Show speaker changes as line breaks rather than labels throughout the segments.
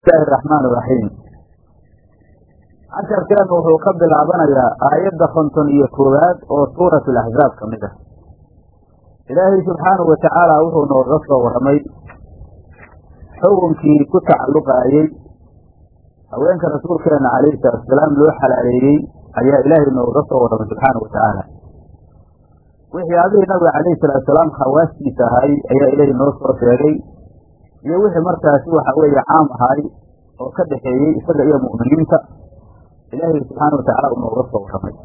bismillahi raxmaan iraxiim casharkeenu wuxuu ka bilaabanayaa aayadda konton iyo koowaad oo suurat alaxzaab ka mid ah ilaahay subxaanahu watacaala wuxuu nooga soo warramay xukunkii ku tacalluqaayey haweenka rasuulkeena calayhi salaatusalaam loo xalaaleeyey ayaa ilaahay nooga soo warramay subxaanahu watacaala wixii adihii nabiga calayhi salaatusalaam khawaastiisa ahay ayaa ilaahay noo soo sheegay iyo wixii markaasi waxa weeye caam ahay oo ka dhexeeyey isaga iyo mu'miniinta ilaahay subxaana watacaala uu nooga soo warramay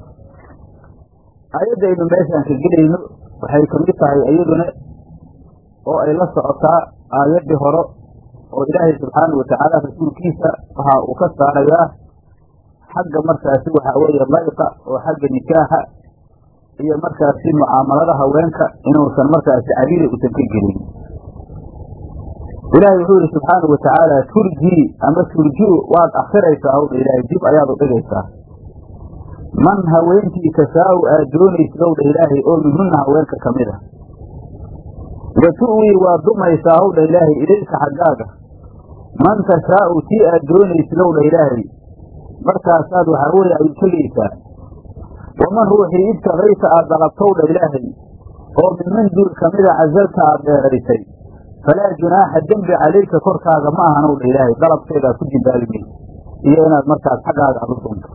aayaddaynu meeshaan ka gelayno waxay kamid tahay iyaduna oo ay la socotaa aayaddii hore oo ilaahay subxaana watacaala rasuulkiisa waxa uu ka saarayaa xagga markaasi waxa weeye layqa oo xagga nikaaxa iyo markaasi mucaamalada haweenka inuusan markaasi cariiri usan ka gelin ilaahay wuxuu yihi subxaanau watacaala turjii ama turjiu waad akhiraysaa hawdha ilaahay dib ayaad u dhigaysaa man haweentii tashaau aad doonaysid owdha ilaahay oo minhunna haweenka ka mid a wa tu'wii waad dumaysaa howdha ilaahay ilayka xaggaaga man tashaau tii aad doonaysid owdha ilaahay markaasaad waxaa weeye ay tegaysaa waman ruuxii ibtagayta aad dalabtowdha ilaahay oo minman duul kamida casalta aad dheeraysay falaa junaaxa dembi calayka korkaaga ma ahan owdha ilaahay dalabkeedaa ku jimbaabi maysa iyo inaad markaas xaggaaga aad u dunto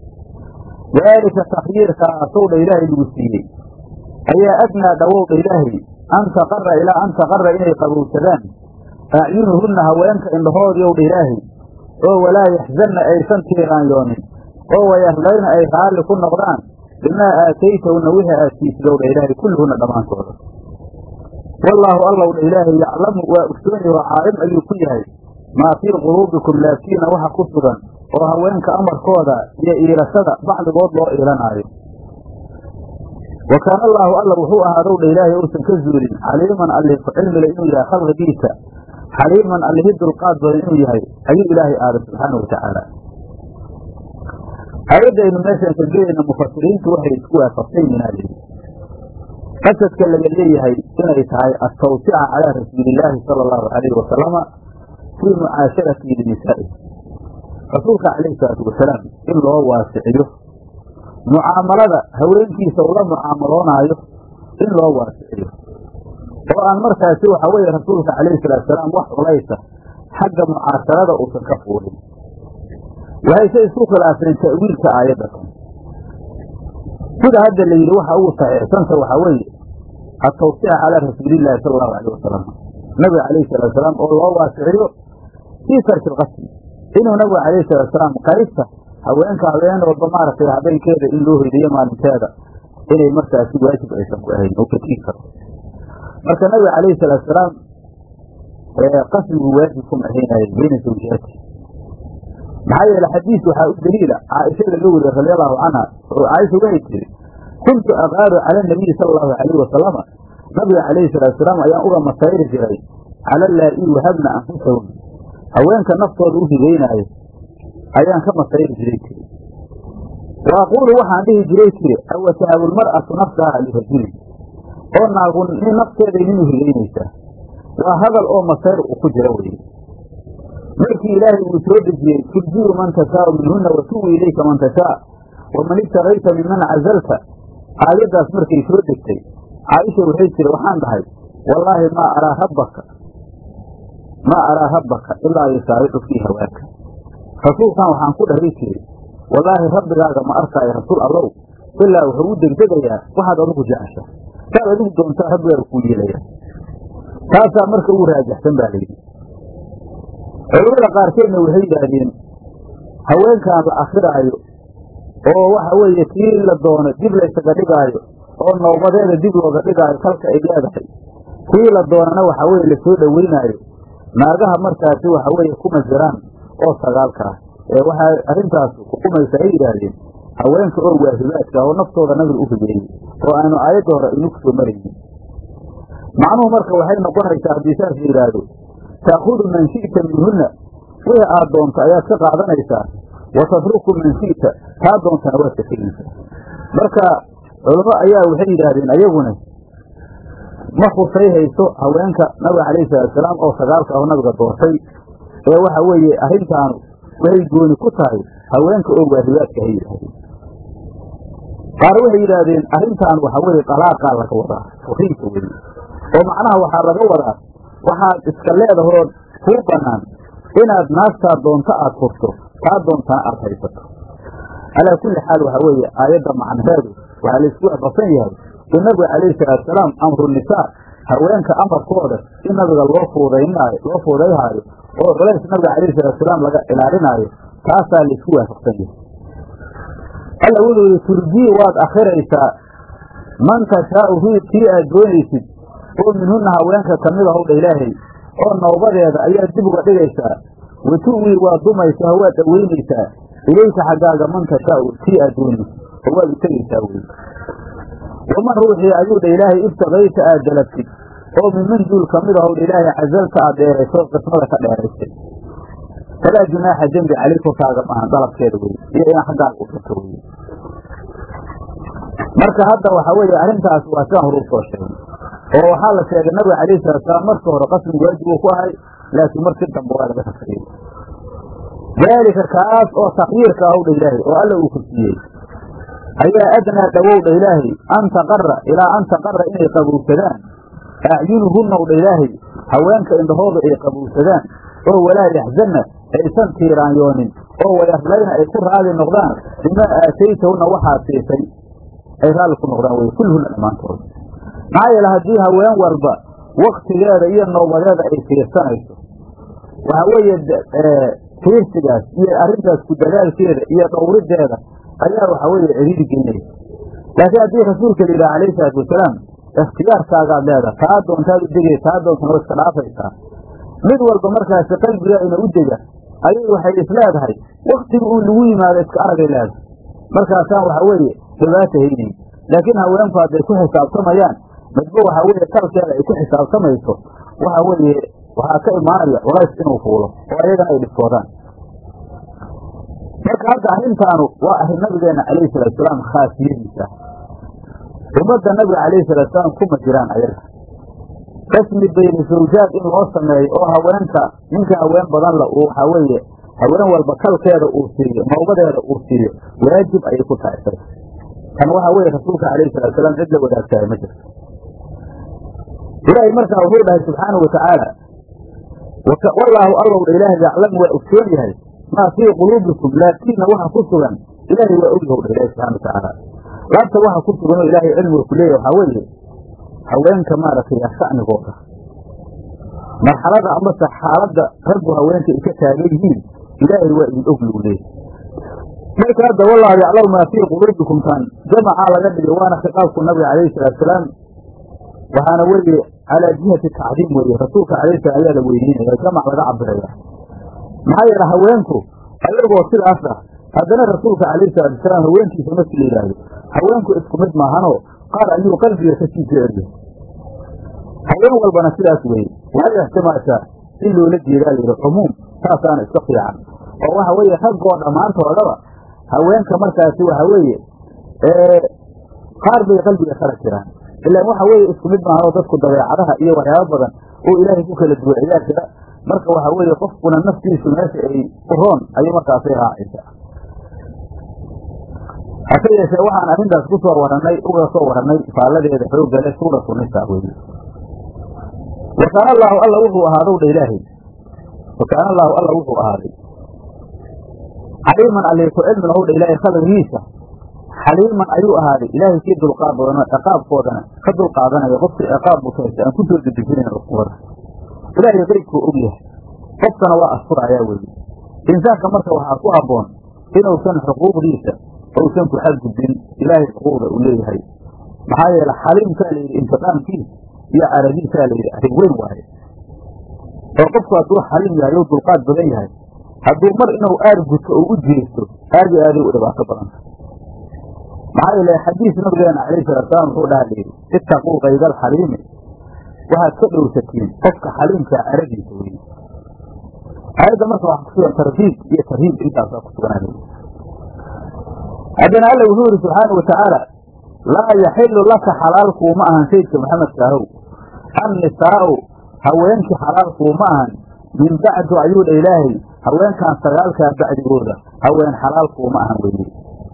daalika takhyiirkaasowdha ilaahay lagu siiyey ayaa adnaa dhawowdha ilaahay an taqara ilaa an taqara inay qabowsadaan acyunuhunna haweenka indhahoodii owdha ilaahay oo walaa yaxzanna aysan tiiraanyoonin oo wayarlayna ay raalli ku noqdaan bimaa aataytahunna wixii aad siisid owdha ilaahay kulluhunna dhammaantooda wallaahu allowdha ilaahay yaclamu waa ogsooni oo caalim ayuu ku yahay maa fii quluubikum laabtiina waxa ku sugan oo haweenka amarkooda iyo iilashada bacdigood loo iilanaayo wa kaana allaahu alla wuxuu ahaadowdha ilaahay uusan ka zuulin xaliiman allih ku cilmile inuu yahay khalqigiisa xaliiman allihi dulqaad badan inuu yahay ayuu ilaahay aaday subxaana watacaala aayadaynu meeshaan ka gelayna mufasiriintu waxay isku waafaqsan yinaali qasadka laga leeyahay inay tahay atawsica calaa rasuulillaahi sala allahu calayhi wasalama fii mucaasharatihi linisaa'i rasuulka calayhi salaatu wasalaam in loo waasiciyo mucaamalada haweenkiisa ula mucaamaloonaayo in loo waasiciyo oo aan markaasi waxa weeye rasuulka calayhi salaatu wasalaam wax culaysa xagga mucaasharada uusan ka fuulin waxayse isku khilaafeen ta'wiilka aayadatan sida hadda la yidhi waxa ugu saxiixsanta waxaa weeye atawsica calaa rasuulillaahi sala allahu alayh wasalam nabiga calayhi salatu salaam oo loo waasiciyo fii tarki lqasli inuu nabiga calayhi salatu salaam qaybta haweenka haween walba maaragtay habeenkeeda in loo hoydayo maalinteeda inay markaasi waajib aysan ku ahayn oo katiin karo marka nabiga calayhi salatu salaam qasligu waajib kuma ahaynaayo bayna zawjiyaati maxaa yeele xadiis waxaa u daliila caaisha laga weriye radi allahu canha oo caaisha waxay tiri kuntu aqaaru cala nabiyi sala allahu alayhi wasalama nabiga calayhi salatu salaam ayaan uga masayri jiray cala laa-i wahabna anfusahum haweenka naftooda u hibeynaayo ayaan ka masayri jiray tiri wa aquulu waxaan dhihi jiray tiri awatahabu lmar'atu nafsaha lirajulin oo naagu nafteeday nin u hibeynaysaa waa hadal oo masayr uu ku jira weye markii ilaahay uu soo dejiyey turjiu man tashaau minhunna watuwi ilayka man tashaa waman ibtagayta minman cazalta aayaddaas markay soo degtay caaisha waxay tiri waxaan dhahay wallaahi maa araa rabbaka maa araa rabbaka ilaa yusaabicu fii hawaaka rasuulkan waxaan ku dhahay tiri wallaahi rabbigaaga ma arkaayo rasuul allow ilaa wuxuu u degdegayaa waxaad adigu jecesha saad adigu doontaa rabbigaaga kuu yeelaya taasaa marka ugu raajaxsan baa layidhi culamada qaarkeedna waxay yidhaahdeen haweenkan la akhiraayo oo waxa weeye tii la doono dib laysaga dhigaayo oo noobadeeda dib looga dhigaayo kalka ay leedahay tii la doonana waxa weye lasoo dhoweynaayo naagaha markaasi waxa weeye kuma jiraan oo sagaalka ah ee waxaa arrintaas xukumaysa ay yidhaahdeen haweenka oo waahibaadka oo naftooda nabiga u hibeeyey oo aanu aayadda hore aynu ku soo maraynin macnuhu marka waxay noqonaysaa haddii saas la yidhaahdo taakudu man shi'ta minhunna wixii aad doonto ayaad ka qaadanaysaa wa tatruku man shi'ta taa doontana waad ka tegaysaa marka culamo ayaa waxay yidhaahdeen ayaguna ma khusay hayso haweenka nabiga calayhi salaatusalaam oo sagaalka aho nabiga doortay ee waxa weeye arrintaanu waxay gooni ku tahay haweenka oo waahibaadka ay yidhaahdeen qaar waxay yidhaahdeen arrintaan waxa weeye dalaaqaa laga wadaa furiinka weye oo macnaha waxaa laga wadaa waxaad iska leedahood kuu bannaan inaad naagtaa doonto aad furto taa doontana aad haysato calaa kulli xaal waxaa weeye aayadda macnaheedu waxaa laysku waafaqsan yahay in nabiga calayhi salaatusalaam amru nisaa haweenka amarkooda in nabiga loo fuudaynaayo loo fuudayhaayo oo culays nabiga calayhi salaatusalaam laga ilaalinaayo taasaa laysku waafaqsan yahay alla wuxuu yihi turjii waad akhiraysaa man tashaau ruud kii aad doonaysid oo minhunna haweenka kamid a howdha ilaahay oo noobadeeda ayaad dib uga dhigaysaa watu'wii waa dumaysaa waad dhaweynaysaa ilayka xaggaaga man tashaau kii aad doonaysid oo waad u tegaysaa wey waman ruuxii ayuu dha ilaahay ibtagayta aad dalabtid oo minman duul kamid a howdha ilaahay casalta aad dheerayso qismada ka dheeraysay falaa junaaxa dembi calay korkaaga maahan dalabkeeda wey iyo inaa xaggaaga u furto wey marka hadda waxa weeye arrintaas waa sidaan horuu soo sheegay oo waxaa la sheegay nabiga calayhi salaatusalaam marka hore qasmi waajib uu ku ahay laakiin markii dambe waa laga tafsiiyey daalika kaas oo takyiirka ah owdha ilaahay oo alla uu ku siiyey ayaa adnaa dhowowdha ilaahay an taqara ilaa an taqara inay qabowsadaan acyunuhunna owdha ilaahay haweenka indhahooda ay qabowsadaan oo walaa yaxzanna aysan tiiraanyoonin oo wayarlayna ay ku raali noqdaan bimaa aataytahunna waxaad siisay ay raalli ku noqdaan wey kulluhunna dhammaantooda maxaa yeele haddii haween walba waktigeeda iyo noobadeeda ay fiirsanayso waxa weeye fiirsigaas iyo arrintaas ku dadaalkeeda iyo dhowrideeda ayaa waxa weeye ciriiri geynaysa laakiin haddii rasuulka la yidhaha calayhi salaatu wasalaam ikhtiyaarkaagaad leedaha taa doontaad u degay taa doontana wa iska dhaafaysaa mid walba markaasi qalbigeena u dega ayay waxay is leedahay waktiga uu lagu yimaado iska aragay leedahay markaasaan waxa weeye dhibaata haynayn laakiin haweenku hadday ku xisaabtamayaan midba waxa weeye talkeeda ay ku xisaabtamayso waxa weeye waxaa ka imaanaya culays inuu fuulo oo ayagana ay dhibtoodaan marka hadda arrintaanu waa arrin nabigeena calayhi salaatusalaam khaasiyadiisa ummadda nabiga calayhi salaatusalaam kuma jiraan ayaga rasmi bayni zawjaad in loo sameeyo oo haweenka ninka haween badan la uu waxaa weeye haween walba kalkeeda uu siiyo noobadeeda uu siiyo waajib ayay ku tahay isaga tan waxaa weeye rasuulka calayhi salaatusalaam cid la wadaagtahay ma jirto ilaahay markaa wuxuu dhahay subxaanau watacaala wallaahu allowdha ilaahay yaclamu waa ogsoon yahay maa fii quluubikum laakiinna waxa ku sugan ilaahay waa ogyahowdha ilahi subxana watacaala laabta waxa ku suganoo ilaahay cilmiga ku leeyahy waxaa weeye haweenka maaragtay shacnigooda marxalada amase xaaladda raggu haweenka ay ka taagan yihiin ilaahay waa idin og lagu leeyahy marka hadda wallaahu yaclamu maa fii quluubikum tan jamacaa laga dhigay waana khitaabku nabiga calayhi salaatusalaam waxaana weeye calaa jihati tacdiim weeye rasuulka calayhi salam ayaa la weyneynaya jamac laga cabiraya maxaa yeele haweenku ayagoo sidaas ah haddana rasuulka calayhi salaatu wasalaam haweenkiisa markii la yidhaahdo haweenku isku mid maahanoo qaar ayuu qalbiga ka sii jecelyahay haween walbana sidaas weeye waxay ixtimaashaa in loola jeedaa layidhi cumuum saasaana iska fiican oo waxa weeye raggoo dhammaantoodaba haweenka markaasi waxa weeye qaar bay qalbiga kala jiraan ilaan waxa weeye isku mid maahanoo dadku dabeecadaha iyo waxyaaba badan oo ilaahay ku kala duwan ayaa jira marka waxa weeye qofkuna naftiisu meesha ay u roon ayay markaasay raacaysaa hase yeeshee waxaan arrintaas ku soo warannay uga soo warannay faalladeeda xoogga leh suuratu nisa weye wa kaana allaahu alla wuxuu ahaadow dha ilaahay wa kaana allaahu alla wuxuu ahaaday xaliiman alli ku cilmi lahow dha ilaahay khalqigiisa xaliiman ayuu ahaaday ilaahay kii dulqaad badanoo ciqaabkoodana ka dulqaadanaya qofkii ciqaab mutaysa aan ku soo dedejinayn cuqubada ilaahay qeybkuu og yahay qofkana waa asturayaa weeye insaanka marka waxaa ku habboon inuusan xuquuqdiisa uusan ku xadgudbin ilaahay xuquuqda uu leeyahay maxaa yeele xaliimkaa layidhi intiqaamkiis iyo caradiisaa layidhi arrin weyn waaye oo qofku hadduu xaliim yahay ou dulqaad badan yahay hadduu mar inuu aar gudto oo u jeesto aadi aaday u dhibaato badanta maxaa yeele xadiis nabigeena calayhi salaatusalaam wuxuu dhaha layidhi ittaquu kayda alxaliimi waxaad ka dhowrsatiin qofka xaliimkaa caradiisa weye aayadda marka waxaa kusugan tarhiib iyo tarhiib intaasaa kusuganaa haddana alla wuxuu yidhi subxaana wa tacaala laa yaxilu laka xalaalkuuma ahan saydka maxamedka ahow annisaa'u haweenkii xalaalkuuma ahan min bacdu ayuu dha ilaahay haweenkan sagaalkaa bacdigooda haween xalaalkuuma ahan weye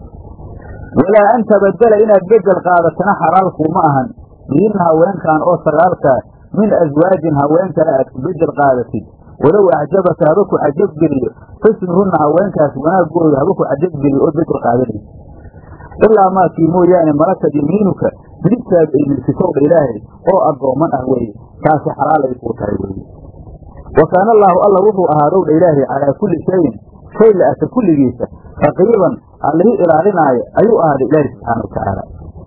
walaa an tabadela inaad bedel qaadatana xalaalkuuma ahan bihinna haweenkan oo sagaalkaa min aswaajin haween kale aad ku bedel qaadatid walow acjabaka haba ku cajabgeliyo xusnuhunna haweenkaas wanaagooda haba ku cajabgeliyo oo bedel qaadanaysa ilaa maakii mooyaane malakad yamiinuka midigtaadu ay milkisowdha ilaahay oo addooman ah weeye taasi xalaalay kuu tahay weeye wa kaana allaahu alla wuxuu ahaadowdha ilaahay calaa kulli shayin shay la arka kulligiisa raqiiban allihii ilaalinaayo ayuu ahaaday ilaahi subxaana wa tacaala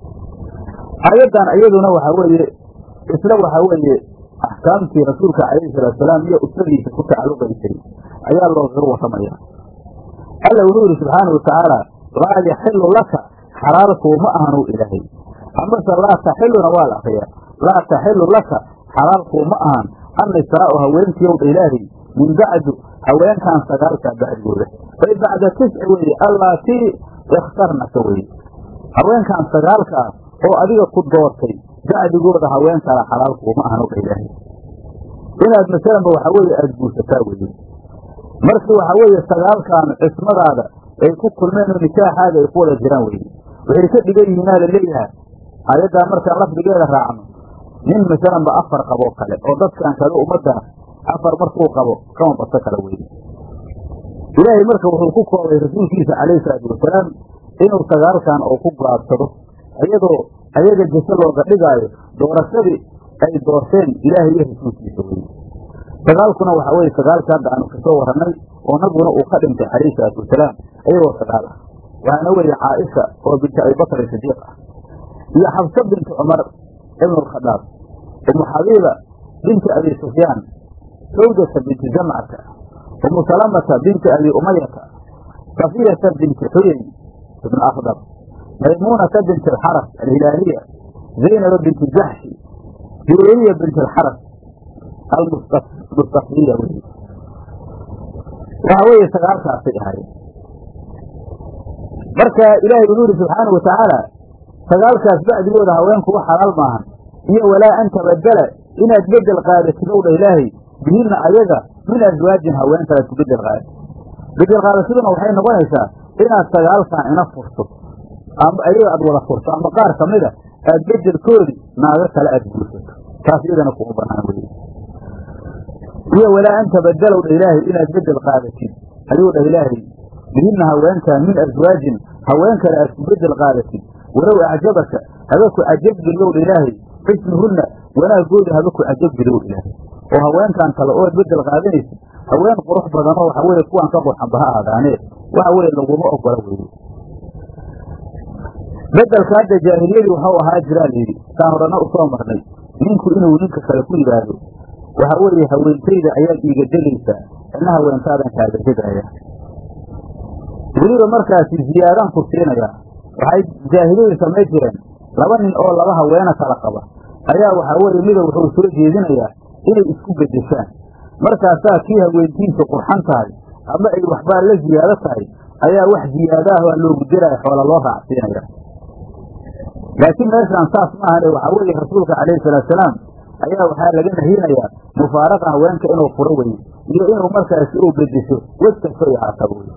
aayaddan iyaduna waxaa weeye isla waxaa weeye axkaamtii rasuulka calayhi salaatusalaam iyo usradiisa ku tacalluqaysay ayaa loogaga warramaya alla wuxuu yidhi subxaana wa tacaala laa yaxilu laka xalaalkuuma ahanu ilaahay amase laa taxiluna waa la akriyaa laa taxilu laka xalaalkuuma ahan annisaa'u haweenkiiowdha ilaahay min bacdu haweenkan sagaalkaa bacdigooda ay bacda tisci weeye allaatii ikhtarnaka weye haweenkan sagaalkaa oo adiga ku doortay bacdigooda haween kala xalaalkuuma ahan owdha ilaahay inaad masalanba waxaa weeye aada guursataa weye markii waxaa weeye sagaalkan cismadaada ay ku kulmeen oo nikaaxaaga ay ku wada jiraan weye waxay ka dhigan yihiinaa la leeyahay aayaddaa markaan lafdigeeda raacno nin masalanba afar qaboo kale oo dadkan kale ummaddaas afar markuu qabo kama baso kale weye ilaahay marka wuxuu ku koobay rasuulkiisa calayhi salaatu wasalaam inuu sagaalkan oo ku gaabsado iyadoo ayaga jase looga dhigaayo doorashadii ay doorteen ilaahay iyo rasuulkiisa weye sagaalkuna waxaa weye sagaalkii hadda aanu kasoo warranay oo nabiguna uu ka dhintay calayhi salaatu wasalaam iyagoo sagaal ah waxaana weeye caaisha oo binti abibakr sidiiq ah iyo xabso binti cumar ibn alkhadaab umu xabiiba binti abi sufyaan sawdata binti jamcata umu salamata binti abi umayata safiyata binti xuyey ibn akhdar maymuunata binti alxaras alhilaaliya zaynaba binti jaxshi juweyriya binti alxaras almustafiya wey waxa weeye sagaalkaasay ahaayeen marka ilaahay wuxuu yidhi subxaanau watacaala sagaalkaas bacdigooda haweenkuwa xalaal maahan iyo walaa an tabadela inaad bedel qaadatid owdha ilaahay bihinna ayaga min aswaajin haween kalead ku bedel qaadatid bedel qaadashaduna waxay noqonaysaa inaad sagaalkan ina furto ama ayaga aad wada furto ama qaar ka mida aad bedelkoodi naago kale aad guursato taas iyadana kuma banaan weye iyo walaa an tabadela dha ilaahay inaad bedel qaadatid ayuu dhah ilaahay bihinna haweenkan min aswaajin haween kale aad ku bedel qaadatid walow acjabaka haba ku cajabgeliyowdha ilaahay xusnuhunna wanaagooda haba ku cajabgeliyowdha ilaahay oo haweenkan kale ood bedel qaadanaysid haween qurux badanoo waxa weye kuwaan ka qurxanba ha aadaanee waxa weye laguma ogola weye bedelka hadda jaahiliyadii waxau ahaa jiraa layidhi saan horena usoo marnay ninku inuu ninka kale ku yidhaahdo waxa weeye haweentayda ayaad iiga degaysaa ina haweentaadan kaaga degaaya weliba markaasi ziyaadaan ku siinayaa waxay jaahiliyadu samayn jireen laba nin oo laba haweena kala qaba ayaa waxaa weeye mida wuxuu soo jeedinayaa inay isku bedeshaan markaasaa kii haweentiisa qurxan tahay ama ay waxbaa la ziyaado tahay ayaa wax ziyaadaah waa loogu diraya xoola loo raacsiinaya laakiin meeshaan saas ma ahane waxaa weeye rasuulka calayhi salaatusalaam ayaa waxaa laga nahinayaa mufaaraqa haweenka inuu furo weye iyo inuu markaasi uu bedesho wej kasto iyo haataba wey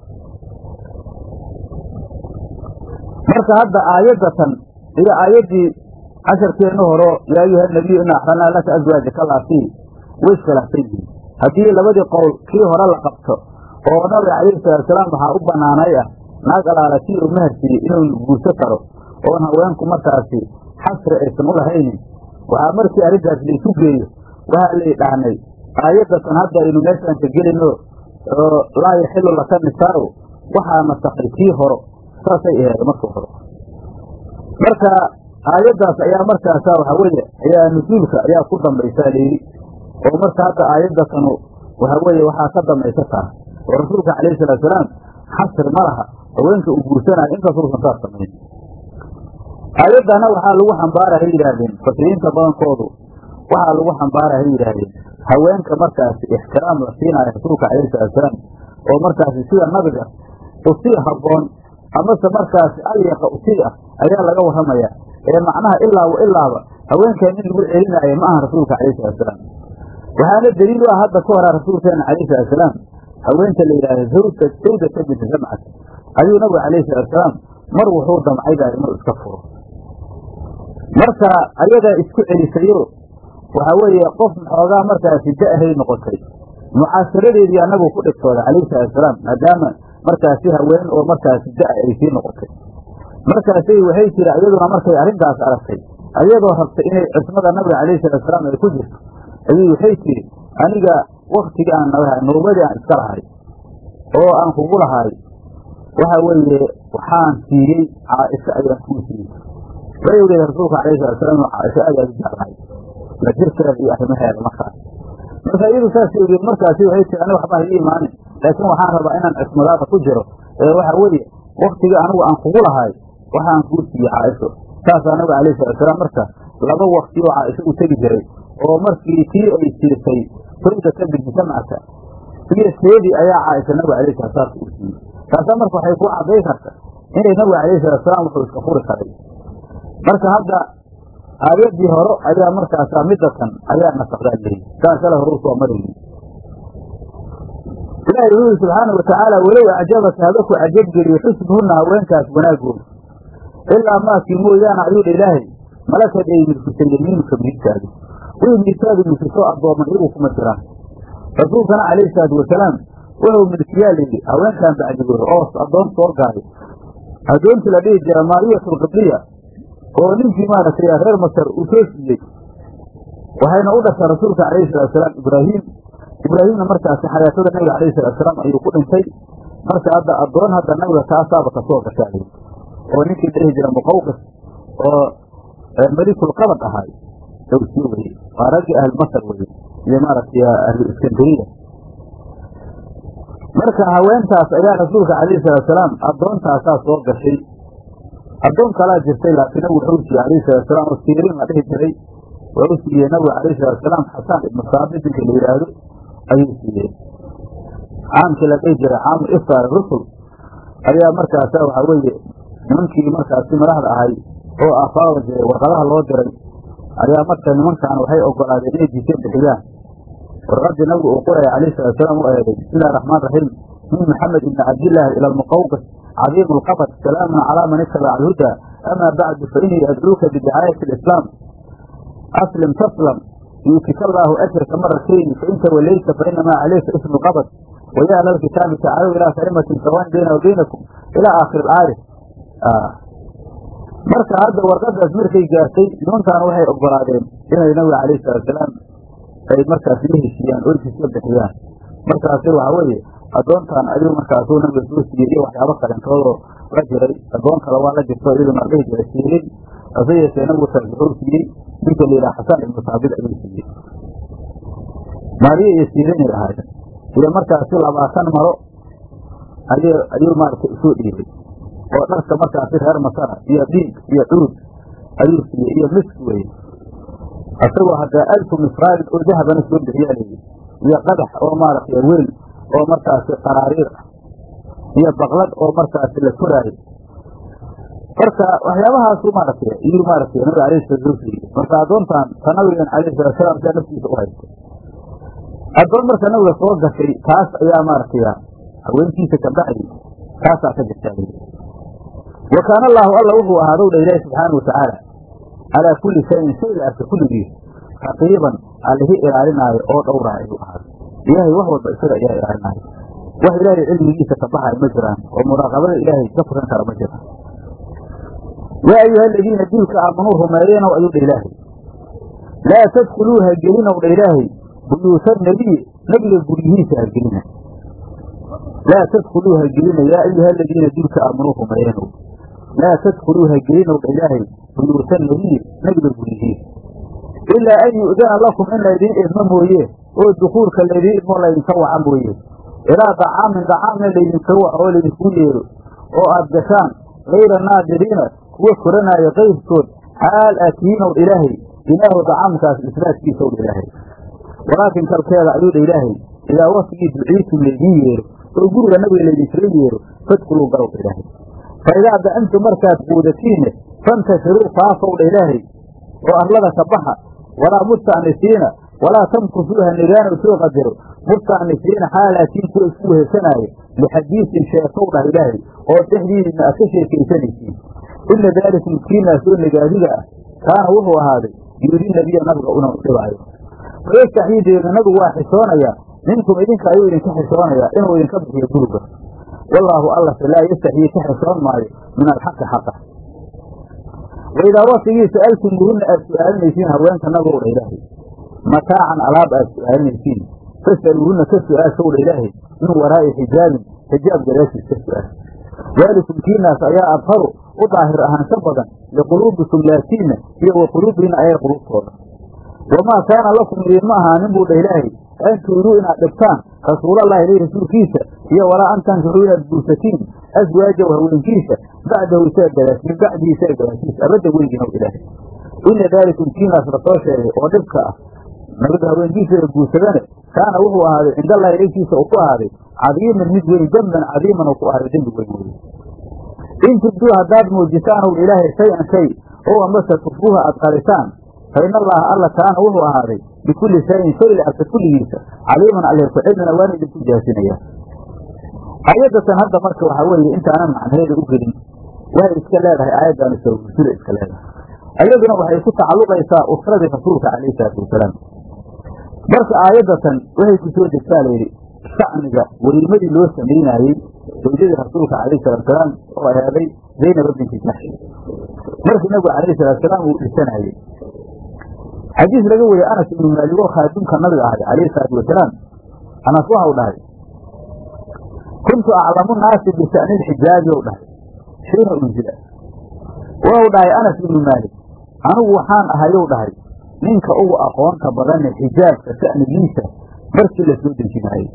marka hadda aayadatan iyo aayaddii casharkeenna horo yaa ayuha nabiyu ina axranaa laka aswaajaka laasii way iskhilaafsan yihiin haddii labadii qowl kii hore la qabto oo nabiga calayhi salaatusalaam waxaa u banaanay ah naag alaala kii uu maharsiiyey inuu guurso karo oon haweenku markaasi xasri aysan u lahaynin waxaa markii arrintaas laysu geeyo waxaa lay dhahnay aayadatan hadda aynu meeshaan ka gelino oo laa yaxilu laka nisaa'u waxaa nasakhay kii horo saasay aheed marka hore marka aayaddaas ayaa markaasa waxaa weeye ayaa nusuulka ayaa ku dambaysaa layidhi oo marka hadda aayaddatanu waxaa weeye waxaa ka dambaysa taa oo rasuulka calayhi salaatusalaam xasri ma laha haweenka uu guursanayo inkastausan saas samayn aayaddana waxaa lagu xambaara hay yidhaahdeen fasiriinta badankoodu waxaa lagu xambaara hay yidhaahdeen haweenka markaasi ixtiraam la siinaayo rasuulka calayhi salaatusalaam oo markaasi sida nabiga usii habboon amase markaasi alyaqa usii ah ayaa laga warramaya ee macnaha ilaa wa ilaaba haweenkan in lagu celinaayo ma aha rasuulka calayhi salaatusalaam waxaana daliil u ah hadda ka hora rasuulkeena calayhi salatusalaam haweenta la yidhaahdo zawda sawdata binti zamcat ayuu nabigu calayhi salatusalaam mar wuxuu damcay baa inuu iska furo marka ayadaa isku celisayo waxaa weeye qof xoogaa markaasi da-hay noqotay mucaasharadeedii annagu ku dhigtooda calayhi salaatusalaam maadaama markaasi haween oo markaasi da- ay sii noqotay markaasay waxay tiri iyaduna markay arrintaas aragtay ayadoo rabtay inay cismada nabiga calayhi salaatusalaam ay ku jirto ayuu waxay tiri aniga waktigii aan nalahay noobadii aan iska lahay oo aan kugu lahay waxa weeye waxaan siiyey caaisho ayaan kuu siiyey way ogeed rasuulka calayhi salaatusalaam inuu caaisho aad aad u jeclahay la jirkeeda iyo arrimaheeda markaas marka iyadu saasay ogeed markaasi waxay tiri aniga waxba haii imaanin laakiin waxaan rabaa inaan cismadaada ku jiro ee waxa weeye waktigii anigu aan kugu lahay waxaan kuu siiyey caaisho saasaa nabiga calayhi salaatusalaam marka laba wakti oo caaisho u tegi jiray oo markii tii ay siisay sawdata binti samcata iyo teedii ayaa caaisha nabiga alayhi salatu salaam u siiyey taasaa marka waxay ku cadday karta inay nabiga calayhi salatu salaam wuxuu iska furi karay marka hadda aayaddii hore ayaa markaasa midatan ayaa nasaqdaa leeyi kaan kale hore usoo marayni ilaahay wuxuu yidhi subxaanau watacaala walow acjabaka haba ku cajabgeliyo xusnuhunna haweenkaas wanaagooda ilaa maakii mooyaane ayuu dha ilaahay malakad ay milkisay yamiinuka midigtaadu way midigtaadu milkisoo addooman iyagu kuma jiraan rasuulkana calayhi salaatu wasalaam wuxuu milkiyaa layidhi haweenkan bacdigooda oo addoon soo gaaray addoontii la dhihi jira maariyatu qibliya oo ninkii maaragtay reer masar uu soo siiyey waxayna u dhashay rasuulka calayhi salaatusalaam ibraahim ibraahimna markaasi xayaatada nabiga calayhi salaatusalaam ayuu ku dhintay marka hadda addoon hadda nabiga taasaaba kasoo gashaa oo ninkii dhihi jira muqawqis oo melikulqabad ahaay dowsiyo weye waa raggii ahlu masar weye iyo maaragtay ahlu iskandariya marka haweentaas ayaa rasuulka calayhi salaatusalaam addoontaasaa soo gashay addoon kalaa jirtay laakiin nabigu wuxuu siiyey calayhi salaatusalaam oo siirin la dhihi jiray wuxuu siiyey nabigu calayhi salaatusalaam xasaan ibnu saabit ninka la yidhaahdo ayuu siiyey caamkii la dhihi jiray caamu iftaar rusul ayaa markaasa waxaa weeye nimankii markaasi madaxda ahay oo afaada jiray warqadaha loo diray ayaa marka nimankan waxay ogolaadeen inay jiiseen bixiyaan warqadii nabigu uu qoraya calayhi salaatusalaam u eeday bismillahi raxmaan raxiim min maxamed ibni cabdillaahi ila almuqawqis cadiim alqabad salaamun calaa man ittabaca alhuda amaa bacdu fa inii adcuuka bidicaayati alislaam aslim taslam yuutika allaahu ajraka maratayni fain tawallayta fainamaa calayka ismu lqabad waya ahla alkitaabi tacaalow ilaa kalimatin sawaan bayna wa baynakum ilaa aakhiri alaayat marka hadda warqadaas markay gaartay nimankan waxay ogolaadeen inay nabiga calayhi salaatusalaam ay markaas la heshiiyaan oo jiska bixiyaan markaasi waxaa weeye addoontan ayuu markaasuu nabiga soo siiyey iyo waxyaabo kalentoodoo la jiray addoon kale waa la jirto iyaduna la dhihi jiray siirin hase yeeshee nabigu taas wuxuu siiyey ninka la yidhaha xasaan ibnu saabit ayuu siiyey maariya iyo siirinay ahaayeen iyo markaasi labaatan maro ay ayuu maaragtay usoo dhiibay oo dharka markaasi reer masara iyo dhiig iyo cuud ayuu siiyey iyo misk weye isagoo haddaa alfu misraalin oo dahabana soo bixiyaa layidhi iyo qadax oo maaragtay weel oo markaasi qaraariir ah iyo baqlad oo markaasi la koraayo marka waxyaabahaasu maaragtay iyuu maaragtay nabiga alayhi salatu soo siiyey marka addoontan ta nabigan calayhi salatu salaam sidaa naftiisa u haystay addoon marka nabiga soo gashay taas ayaa maaragtay haweentiisa ka bacdi taasaa ka jirtaa layidhi wa kaana allaahu alla wuxuu ahaadow dha ilaahi subxaana watacaala calaa kulli shayin shay la arka kulligiis raqiiban allihii ilaalinaayo oo dhowraa ayuu ahaaday ilaahay wax walba isaga ayaa ilaalinaayo wax ilaahay cilmigiisa ka baxayo ma jiraan oo muraaqabada ilaahay ka furan kara ma jiraan yaa ayuha aladiina diilka aamanuu rumeeyenow ayuu dha ilaahay laa tadkuluu ha gelinow dha ilaahay buyuuta nebiy nebiga guryihiisa ha gelina laa tadkuluu ha gelina yaa ayuha aladiina diilka aamanuu rumeeyenow laa tadkuluu ha gelinow dha ilaahay buyuuta nebiy nebiga guryihiisa ilaa an yu'dana lakum in laydiin idmo mooye oo dukuulka laydiin idmo laydinka waca mooye ilaa dacaamin dacaamna laydinka waco oo laydinku yeero oo aad gashaan kayra naadiriina kuwa koranaayo kayrkood xaal aad tihiinow dha ilaahay ilaahu dacaamkaas isnaadkiisaw dha ilaahay walaakin kalkeeda ayuu dha ilaahay idaa waktigii duciitum laydiin yeero oo guriga nabiga laydinkala yeero fadkuluu galow dha ilaahay fa idaa da'antum markaad quudatiinne fantashiruu faafow dha ilaahay oo arlada ka baxa walaa musta'nisiina walaa tamkusuuha nigaanow soo qadaro musta'nisiina xaalaatiin kuwa isku wehesanaaya lixadiisin sheekow dhah ilaahay oo dhexdiina aad ka sheekaysanaysiin ina daalikum kiinaasoo nagaadiga ah kaana wuxuu ahaaday yuudi nabiya nabiga una dhibaayo wayastaxyiideeda nabigu waa xisoonayaa minkum idinka ayuu idinka xisoonayaa inuu idinka bixiyo guriga wallaahu allase laa yastaxyii ka xisoon maayo min alxaqi xaqa waidaa watigii sa'altumuuhunna aad su'aalinaysiin haweenka nabigow dha ilaahay mataacan alaab aad su'aalinaysiin fas'aluuhunna ka su'aashow dha ilaahay min waraa'i xijaabin xijaab gadaashiis ka su'aal daalikum kiinaas ayaa adharu u daahir ahaansho badan liquluubikum laatiinna iyo wa quluubihinna ayay quluubtooda wamaa kaana lakum idiinma ahaanin buu dha ilaahay an turiduu inaad dhibtaan rasuulallahi ilay rasuulkiisa iyo walaa an tankixuu inaad guursatiin aswaajahu haweenkiisa bacdahu isaga gadaas min bacdihi isaga gadaashiisa abadda weliginow ilaahay ina daalikum kiinaas lasoo sheegay oo dhibka ah nabiga haweenkiisa la guursadane kaana wuxuu ahaaday cindallahi ilaykiisa uu ku ahaaday cadiiman mid weyn demban cadiiman uu ku ahaaday dembi weyn weye in tubduu haddaad muujisaan ow ilaahay shay-an shay oo amase tukfuuha aad qaritaan fa in allaha alla kaana wuxuu ahaaday bikulli shayin shay la arka kulligiisa caliiman alle ku cilmina waana idinku jaasinaya aayadatan hadda marka waxaa weeye intaanan macnaheeda u gelin waxay iska leedahay aayaddaani soo gursida iska leedahay ayaduna waxay ku tacalluqaysaa usradii rasuulka calayhi salaatu wasalaam marka aayaddatan waxay ku soo degtaa layidhi shacniga weliimadii loo samaynaayey zawjadii rasuulka calayhi salaatusalaam oo ahaaday zaynaba binti jaxshi markii nabigu calayhi salaatusalaam uu dhisanayey xadiis laga wariyey anas ibnu maalik oo khaadimka nabiga ahay calayhi salaatu wasalaam anas waxau dhahay kuntu aclamu naasi bisha'ni lxijaabi ou dhahay xiina unzila waxau dhahay anas ibnu maalik anigu waxaan ahayow dhahay ninka ugu aqoonta badane xijaabka sha'nigiisa markii la soo dejinaayey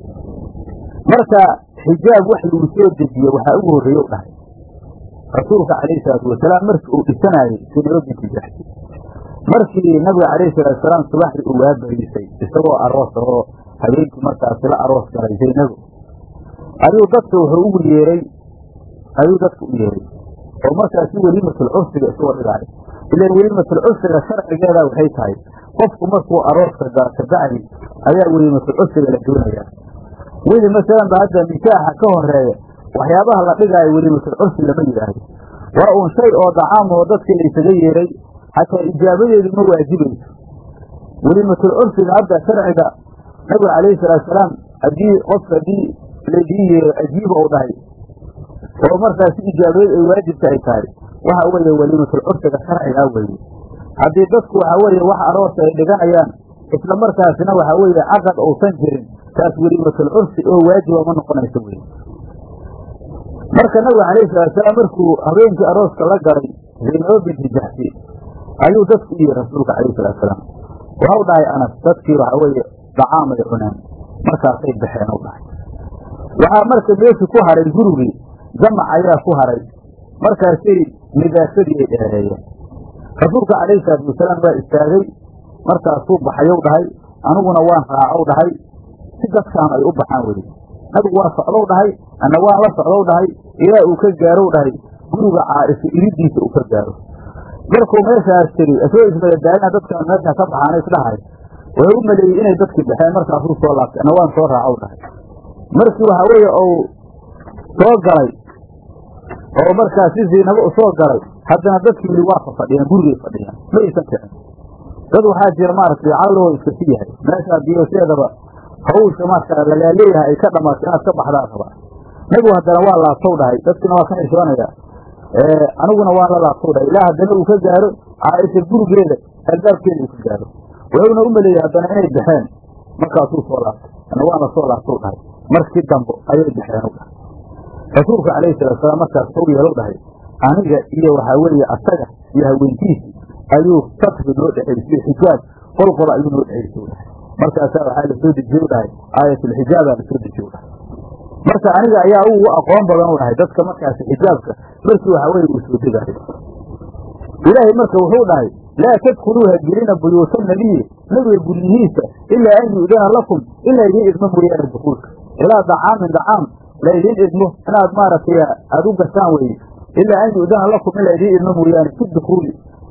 marka xijaab wax lagu soo dejiye waxaa ugu horreeyow dhahay rasuulka calayhi salaatu wasalaam markii uu dhisanaayey sinaba binti jaxsi markii nabiga calayhi salaatu wasalaam subaxdii uu waabariisay isagoo aroos oo habeenkii markaasi la aroos galay zaynago ayuu dadka wuxuu ugu yeeray ayuu dadka u yeeray oo markaasi weliimatul cursiga isagoo dhigaayo ilan weliimatul cursiga sharcigeeda waxay tahay qofku markuu arooska galo kabacdi ayaa weliimatul cursiga la doonayaa weli masalan ba hadda nikaaxa ka horeeya waxyaabaha la dhigaayo weliimatul cursi lama yidhaahdo waa uun shay oo dacaam oo dadkii laysaga yeeray xataa ijaabadeedu ma waajibayso weliimatul cursiga hadda sharciga nabiga calayhi salaatusalaam haddii qofka haddii laydii yeero ajiiba u dhahay oo markaasi ijaabadeed ay waajibka ay tahay waxa weeye weliimatul cursiga sharcigaa weeye haddii dadku waxa weeye wax aroosa ay dhiganayaan isla markaasina waxa weeye caqad uusan jirin taas weliimatul cursi oo waajiba ma noqonayso weye marka nabiga calayhi salaatusalaam markuu habeenkii arooska la galay zaynabo binti jaxsi ayuu dadku u yihi rasuulka calayhi salaatusalaam waxau dhahay anas dadkii waxa weeye dacaamay cuneen markaasay baxeen u dhahay waxaa marka meeshii ku haray gurigii jamac ayaa ku haray markaasay nidaasadii ay dheereeyeen rasuulka calayhi salaatu wasalaam waa istaagay markaasuu baxayow dhahay aniguna waan raacow dhahay si dadkaan ay u baxaan weye nabigu waa socdow dhahay anna waan la socdow dhahay ilaa uu ka gaarow dhahay guriga caaisha iridiisa uu ka gaaro markuu meeshaas tiri isagoo ismadadaagina dadkaan meeshaa ka baxaana isdhahay wuxuu u maleeyey inay dadkii baxeen markaasuu soo laabtay anna waan soo raacow dhahay markii waxaa weeye uu soo galay oo markaasi ziinabo u soo galay haddana dadkii weli waa fa fadhiyaan gurigay fadhiyaan ma aysan kicin dad waxaa jira maaragtay calloo iska si yahay meeshaa biyoseedaba hawsha markaa lalaaleeyahay ay ka dhamaato inaad ka baxdaa rabaa nabigu haddana waa laabtow dhahay dadkina waa ka xishoonaya aniguna waan la laabtow dhahay ilaa haddana uu ka gaaro caaisha gurigeeda albaabkeeda uu ka gaaro wuxuuna u maleeyey haddana inay baxeen markaasuu soo laabtay ana waan la soo laabtow dhahay markii dambo ayay baxeen u dhahay rasuulka calayhi salaatusalaam markaas sow yeelow dhahay aniga iyo waxaa weeye asaga iyo haweenkiisi ayuu satri noo dhexaysay xijaab qolqola ayuu noo dhexaysay u dhahay markaasaa waxaa la soo dejiye u dhahay aayatulxijaabaa la soo dejiye u dhahay marka aniga ayaa ugu aqoon badan u dhahay dadka markaasi xijaabka markii waxaa weeye uu soo degaayo ilaahay marka wuxuu dhahay laa tadkhuluuha gelina buyuuta nabiyi nabiga guryihiisa ilaa an yu'dana lakum ilaa idiin idmo mooyaane dukuulka ilaa dacaamin dacaam la idiin idmo inaad maaragtay aada u gashaan weye ilaa an yu'dana lakum ilaa idiin idmo mooyaane fi dukuuli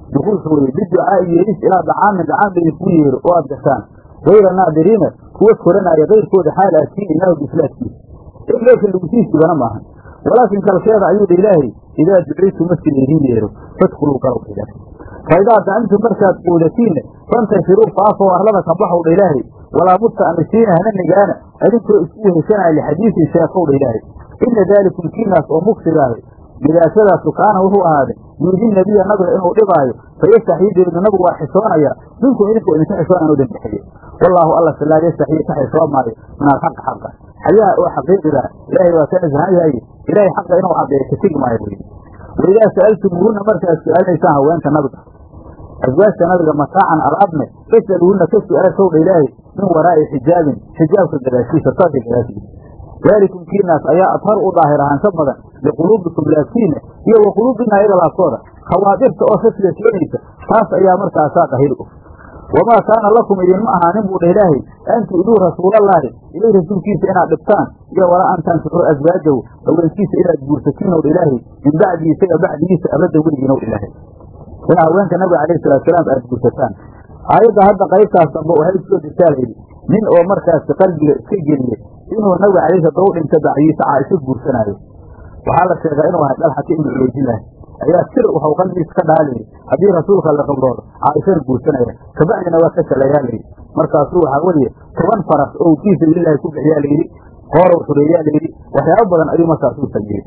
dukuulka weye biducaa'i yeeris ilaa dacaamin dacaan laydinkugu yeero oo aad gashaan gayra naadiriina kuwa koranaya kayrkooda xaal aad siin ilaahu bislaadkiisa in meesha lagu sii sugana maaha walaakin kalkeeda ayuu dha ilaahay idaa duciitu markii laydiin yeero fadkuluu galowdha ilaahay faidaa dacimtum markaad quudatiinne fantashiruu faafoo arlada ka baxow dha ilaahay walaa musta'nisiina hana nigaana adinkoo isku weheshanaya lixadiisin sheekow dha ilaahay ina daalikum kiinaas oo mugsigaahay gidaashadaasu kaana wuxuu ahaaday yuudi nabiya nabiga inuu dhibaayo fayastaxyii deedna nabigu waa xishoonaya minkum idinkoo idinka xishoona inuu dhanbixiyo wallaahu alla salaa yastaxyii ka xishoon maayo min alxaqi xaqa xayaha oo xaqiiqiga ilaahay waa ka nasahan yahay ilaahay xaqa inuu caddeeyo ka tegi maayo wey waidaa sa'altumuuhunna markaad su-aalinaysaan haweenka nabiga aswaajta nabiga mataacan alaabne fasaluuhunna ka su-aashowdha ilaahay min waraa'i xijaabin xijaabka gadaashiisa saasay gadaashiisa daalikum kiinaas ayaa adhar u daahir ahaansho badan liquluubikum laabtiinna iyo wa quluubina ayaga laabtooda khawaadirta oo shasiga keenaysa taas ayaa markaasaa dahir u wamaa kaana lakum idinma ahaanin buu dha ilaahay an tu'duu rasuulallaahi ilay rasuulkiisa inaad dhibtaan iyo walaa an tankixuu aswaajahu haweenkiisa inaad guursatiin ow ilaahay min bacdii isaga bacdigiisa abadda weligiin ow ilaahay inaa haweenka nabiga calayhi salaatusalaam aad guursataan aayadda hadda qaybtaas dambe waxay soo degtaa layidhi nin oo markaasi qalbiga iska geliyey inuu nabiga calayhi daba u dhinta bacdiisa caaisho guursanaayo waxaa la sheegaa inuu ahay dalxati ibnu cubaydillaah ayaa sir waxau qalbigiisa ka dhaha layidhi haddii rasuulka la qabloodo caaishana guursanaya kabacdina waa ka shalayaa layidhi markaasuu waxaa weliye toban faras oo fii sabiililahi ku bixiyaa layidhi hoorow xureeyaa layidhi waxyaabo badan ayuu markaasuu sameeyey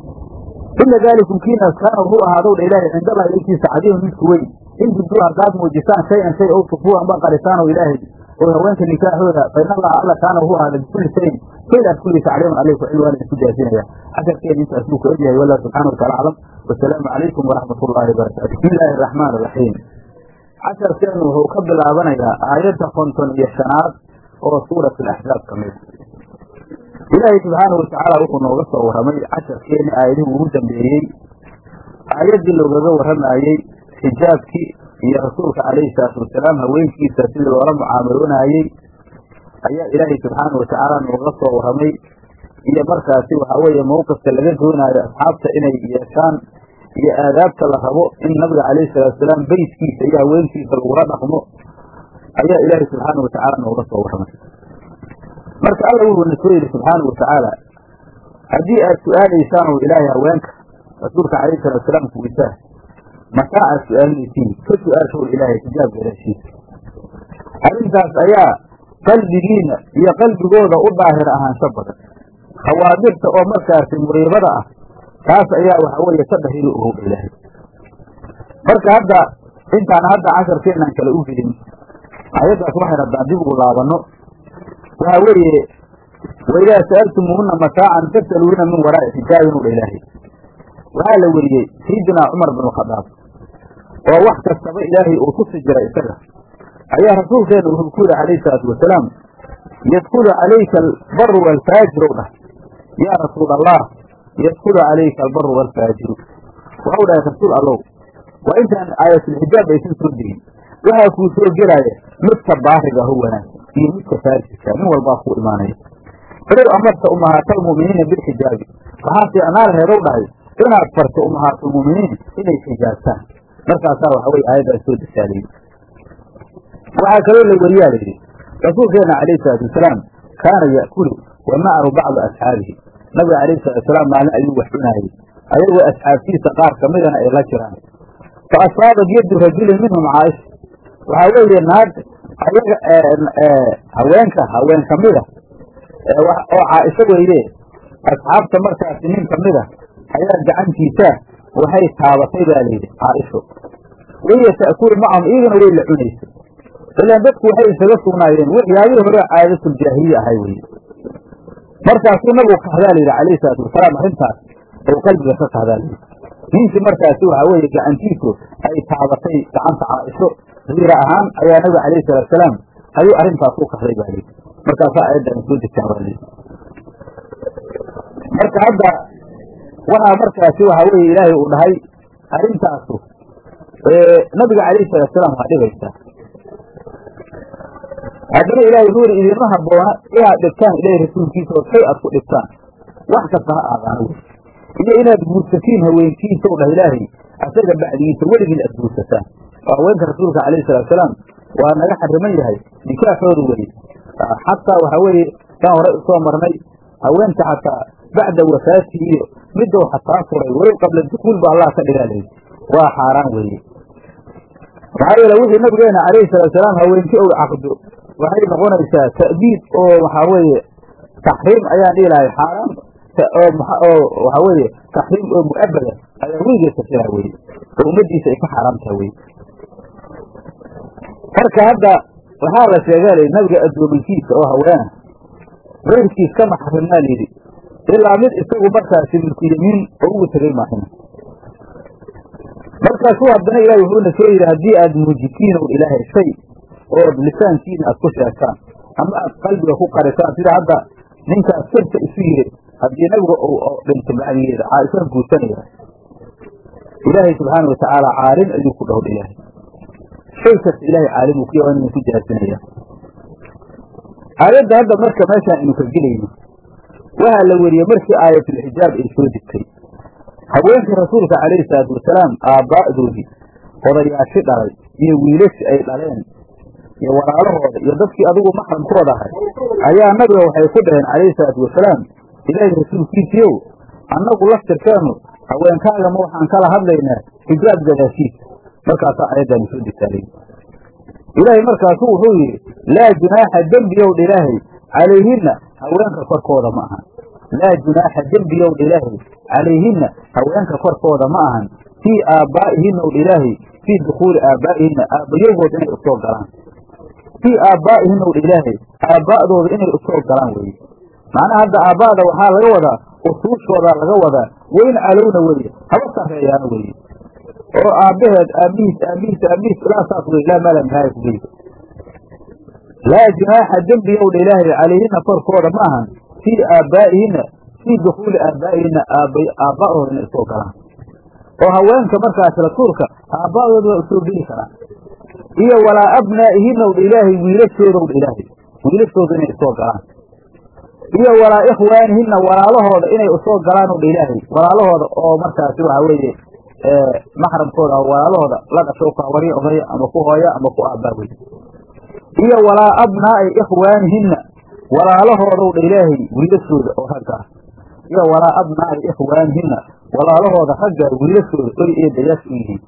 ina daalikum kiinaas kaana wuxuu ahaadow dha ilaahay cindallahi ilkiisa cadiiman midku weyn in tubduu haddaad muujisaan shay-an shay ow tukfuu amba qarisaan oo ilaahay oo haweenka nikaaxooda fa in allaha alla kaana wuxuu ahaaday bikulli shayin shaydaas kulliisa caliiman aleyku cilmi waa idinku jaasinaya casharkeena intaas buu ka ogyahay wallahu subxana watacala aclam wasalaamu calaykum waraxmat ullaahi wabarakatu bismi illaahi araxmaan araxiim casharkeenu wuxuu ka bilaabanayaa aayadda konton iyo shanaad oo suurat alaxzaab ka mid ilaahay subxaana watacaala wuxuu nooga soo warramay casharkeeni aayadihii ugu dambeeyey aayaddii loogaga warramayey xijaabkii iyo rasuulka calayhi salaatu wasalaam haweenkiisa sidii loola mucaamaloonayey ayaa ilaahay subxaana watacaala nooga soo warramay iyo markaasi waxaa weeye mawqifka laga doonaayo asxaabta inay yeeshaan iyo aadaabta la rabo in nabiga calayhi salatu wasalaam beytkiisa iyo haweenkiisa lagula dhaqmo ayaa ilaahay subxaana watacaala nooga soo warramay marka alla wuxuu na soo yidhi subxaana watacaala haddii aad su-aalaysaan oo ilaahay haweenka rasuulka calayhi salatu wasalaam kuwisaa mataa aad su-aalinaysiin ka su-aashow ilaahay xijaab gadaashiisa arrintaas ayaa qalbigiina iyo qalbigooda u daahir ahaansho badan khawaadirta oo markaasi muriibada ah taas ayaa waxa weeye ka dahiri ogow ilaahay marka hadda intaan hadda casharkeenaan kale u gelin ayaddaas waxayna haddaan dib ugu laabanno waxaa weeye waidaa sa'altumuuhuna mataacan fasaluuna min waraa'i xijaabin u dha ilaahay waxaa la weriyey sayidinaa cumar bin khadaab oo wax kastaba ilaahay uu tusi jiray isaga ayaa rasuulkeena wuxuu ku yihi calayhi salaatu wasalaam yadkulu calayka albaru waalfaajiru dhah yaa rasuul allah yadkulu calayka albaru waalfaajiru waxau dhahay rasuul allow waa intaan aayatulxijaab aysan soo degin waxaa kuu soo gelaya midka baariga ho wanaagsan iyo midka faajirka nin walbaa kuu imaanaya falow amarta umahaatalmu'miniina bilxijaabi waxaa fiicnaan reedow dhahay inaad farto umahaatalmu'miniin inay xijaabtaan markaasaa waxa weye aayaddaas soo desaalayy waxaa kaloo la weriyaa layidhi rasuulkeena calayhi salaatu wasalaam kaana ya'kulu wa macahu bacdu asxaabihi nabiga calayhi salatu wasalaam maalin ayuu wax cunaayey ayagoo asxaabtiisa qaar kamidana ay la jiraan fa asaabat yaddu rajulin minhum caaisha waxaa weeye naag ayaga haweenka haween kamida oo caaisho weyde asxaabta markaasi nin kamida ayaa gacantiisa waxay taabatay baa layidhi caaisho wahiya ta'kulu macahum iyagana way la cunaysa ilaan dadku waxay isaga sugnaayeen waxyaabihii hore caadatuuljaahiliya ahay weye markaasuu nabigu kahdaa layidhi calayhi salaatu wasalaam arrintaas oo qalbiga ka kahdaa layidhi ninkii markaasi waxaa weeye gacantiisu ay taabatay gacanta caaisho hiira ahaan ayaa nabiga calayhi salatu wasalaam ayuu arrintaas u kahday baa layidhi markaasaa aayaddan soo degtaan baa layidhi marka hadda waxaa markaasi waxaa weeye ilaahay uu dhahay arrintaasu nabiga calayhi salatu wasalaam waa dhibaysaa haddana ilahay wuxuu yidhi idinma habboona inaad dhibtaan ilahay rasuulkiisa oo shay aad ku dhibtaan wax kasta ha aadaana wey iyo inaad guursatiin haweenkiisa o dhah ilaahay asaga bacdigiisa weligiin aad guursataan oo haweenka rasuulka calayhi salaatusalaam waa naga xariman yahay nikaaxooda weye xataa waxaa weeye kaan horey usoo marnay haweenta xataa bacda wafaati iyo midou xataa furay walow qabla dukuul ba allah ka dhigaa layihi waa xaaraan weeye maxaa yeele wixii nabigeena calayhi salaatusalaam haweenkii ou caqdo waxay noqonaysaa ta'biid oo waxaa weeye taxriim ayaan dhihi lahay xaaraan oo waxaa weeye taxriim oo mu'abada ayaa weligeed kasira weye oo ummadiisa ay ka xaaraam taha weye marka hadda waxaa la sheegaa layidhi nabiga addoominkiisa oo haweena keyrkiis kama xarimnaa layidhi ilaa mid isagu markaasi milku yamiin oo ugu tegay maahina markaasuu haddana ilahi wuxuuna soo yidhi haddii aad muujitiin ow ilaahay shay ood lisaankiina aad ku sheegtaan ama aad qalbiga ku qarisaan sida hadda ninkaas sirta isu yiri haddii nabiga dhintay bacdigeeda caaishaan guursanaya ilaahay subxaana watacaala caalim ayuu ku dhowdha ilaahay shay kasta ilahay caalim uu ku yaha inuu ku jaasinaya aayadda hadda marka meeshaan aynu ka gelayno waxaa la weriyey markii aayatulxijaab ay soo degtay haweenkii rasuulka calayhi salaatu wasalaam aabbaa'doodii odayaashii dhalay iyo wiilashii ay dhaleen iyo walaalahooda iyo dadkii adigu maxramkooda ahay ayaa nabiga waxay ku dhaheen calayhi salaatu wasalaam ilaahay rasuulkiisiiow annagu laftirkeennu haweenkaagama waxaan kala hadlaynaa xijaab gadaashiisa markaasaa ayaddaanu soo degtaalay ilaahay markaasu wuxuu yidhi laa junaaxa dembiyowdha ilaahay calayhinna haweenka korkooda ma ahan laa junaaxa dembiyowdha ilaahay calayhinna haweenka korkooda ma ahan fii aabbaa'ihinna owdha ilaahay fii dukhuuli aabbaa'ihinna aabbayagood inay usoo galaan fii aabbaa'ihinna owdha ilaahay aabba'dooda inay usoo galaan weye macnaha hadda aabba'da waxaa laga wadaa usuushoodaa laga wadaa weyn calowna weye haba sarreeyaana weye oo aabbaheed aabihiis aabihiis aabihiis ilaa saas wey ilaa maala nihaaya ku geysa laa junaaxa dembiyowdha ilaahay calayhinna korkooda ma ahan fii aabbaa'ihinna fii dukhuuli aabbaa'ihinna aabba'dooda inay usoo galaan oo haweenka markaas rasuulka aabba'dooda waa usoo geli karaan iyo walaa abnaa'ihinna wdha ilaahay wiilashoodowdha ilaahay wiilashooda inay usoo galaan iyo walaa ikhwaanihinna walaalahooda inay usoo galaan owdha ilaahay walaalahooda oo markaasi waxa weeye maxramkooda walaalahooda la dhasho ku hawariya odaya ama ku hooya ama ku aabbaa wey iyo walaa abnaa'i ikhwaanihinna walaalahoodaw dha ilaahay wiilashooda oo ragga ah iyo walaa abnaa'i ikhwaanihinna walaalahooda ragga wiilashooda oy eedayaas u yihiin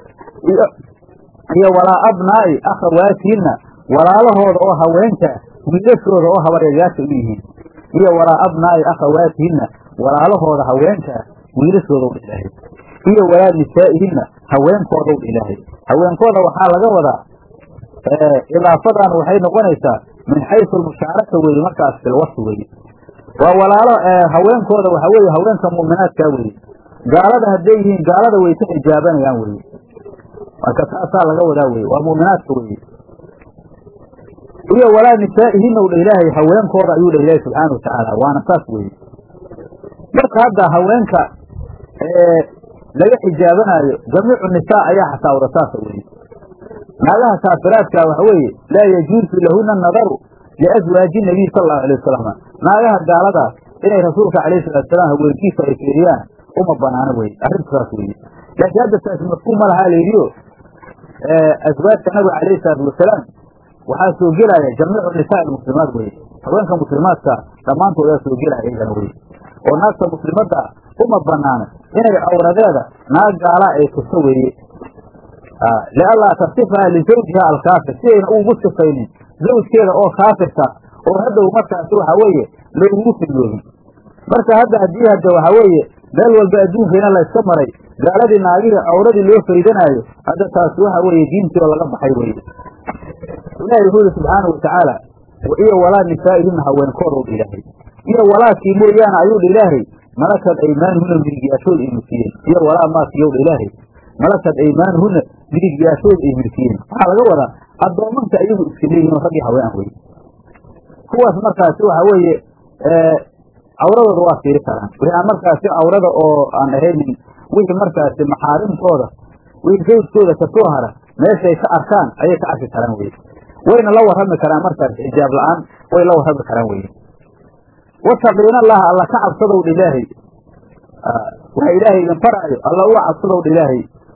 iyo walaa abnaa'i akhawaatihinna walaalahooda oo haweenkaa wiilashooda oo habaryayaasha u yihiin iyo walaa abnaa'i akhawaatihinna walaalahooda haweenkaa wiilashoodaw dha ilaahay iyo walaa nisaa'ihinna haweenkoodaw dha ilaahay haweenkooda waxaa laga wadaa idaafadan waxay noqonaysaa min xaysu almushaaraka weeye markaas filwasfi weeye waa walaalo haweenkooda waxa weeye haweenka mu'minaadkaa weeye gaalada hadday yihiin gaalada way ka xijaabanayaan weeye marka taasaa laga wadaa weye waa mu'minaadka weeye iyo walaa nisaa'ihinna u dha ilaahay haweenkooda ayuu dha ilaahay subxaana watacaala waana saas weeye marka hadda haweenka laga xijaabanaayo jamiicu nisaa ayaa xataa wada saasa weeye naagaha kaafiraadka waxa weeye laa yajuusu lahuna nadaru liaswaaji nabiy sala allahu alay wasalam naagaha gaaladaas inay rasuulka calayhi salatu salaam haweenkiisa ay fiiriyaan uma banaano weye arrintasaas weeye laakiin hadda taas mafhuum ma lahaa layidhiyo aswaajka nabiga calayhi salaatu wasalaam waxaa soo gelaya jamiicu nisaa almuslimaat weye haweenka muslimaadka dhammaantoodaa soo gelaya iyagana weye oo naagta muslimadda uma banaano inay cawradeeda naag gaalaa ay tusto weeye lianlaa tasifaha lizawjiha alkaafir si ayna ugu sifaynin zawjkeeda oo kaafirka oo hadhow markaasi waxa weeye loogugu fidyoobin marka hadda haddii hadda waxa weeye meel walba adduunkayna layska maray gaaladii naagihii cawradii loo faydanaayo hadda taasi waxa weeye diintii oo laga baxay weye ilaahi wuxuu yihi subxaana watacaala iyo walaa nisaa'ihinna haweenkooda u ilaahay iyo walaakii mooyaane ayuu dha ilaahay malakad aymaanuhuna midigyaashood ay milkiyeen iyo walaa maakiyowdha ilaahay malakad aymaanuhuna midigyaashood ay milkiyeen waxaa laga wadaa addoomanka iyagu iska leeyihin rag iyo haween weye kuwaas markaasi waxa weeye cawradooda waa fiiri karaan wixii aan markaasi cawrada oo aan ahaynin wixii markaasi maxaarimtooda wixii zawjkooda kasoo hara meeshay ka arkaan ayay ka arki karaan weye wayna la warrami karaan markaas xijaab la-aan way la warrami karaan weye wataqiina allaha alla ka cabsadow dha ilaahay waxa ilaahay idin faraayo alla uga cabsadow dha ilaahay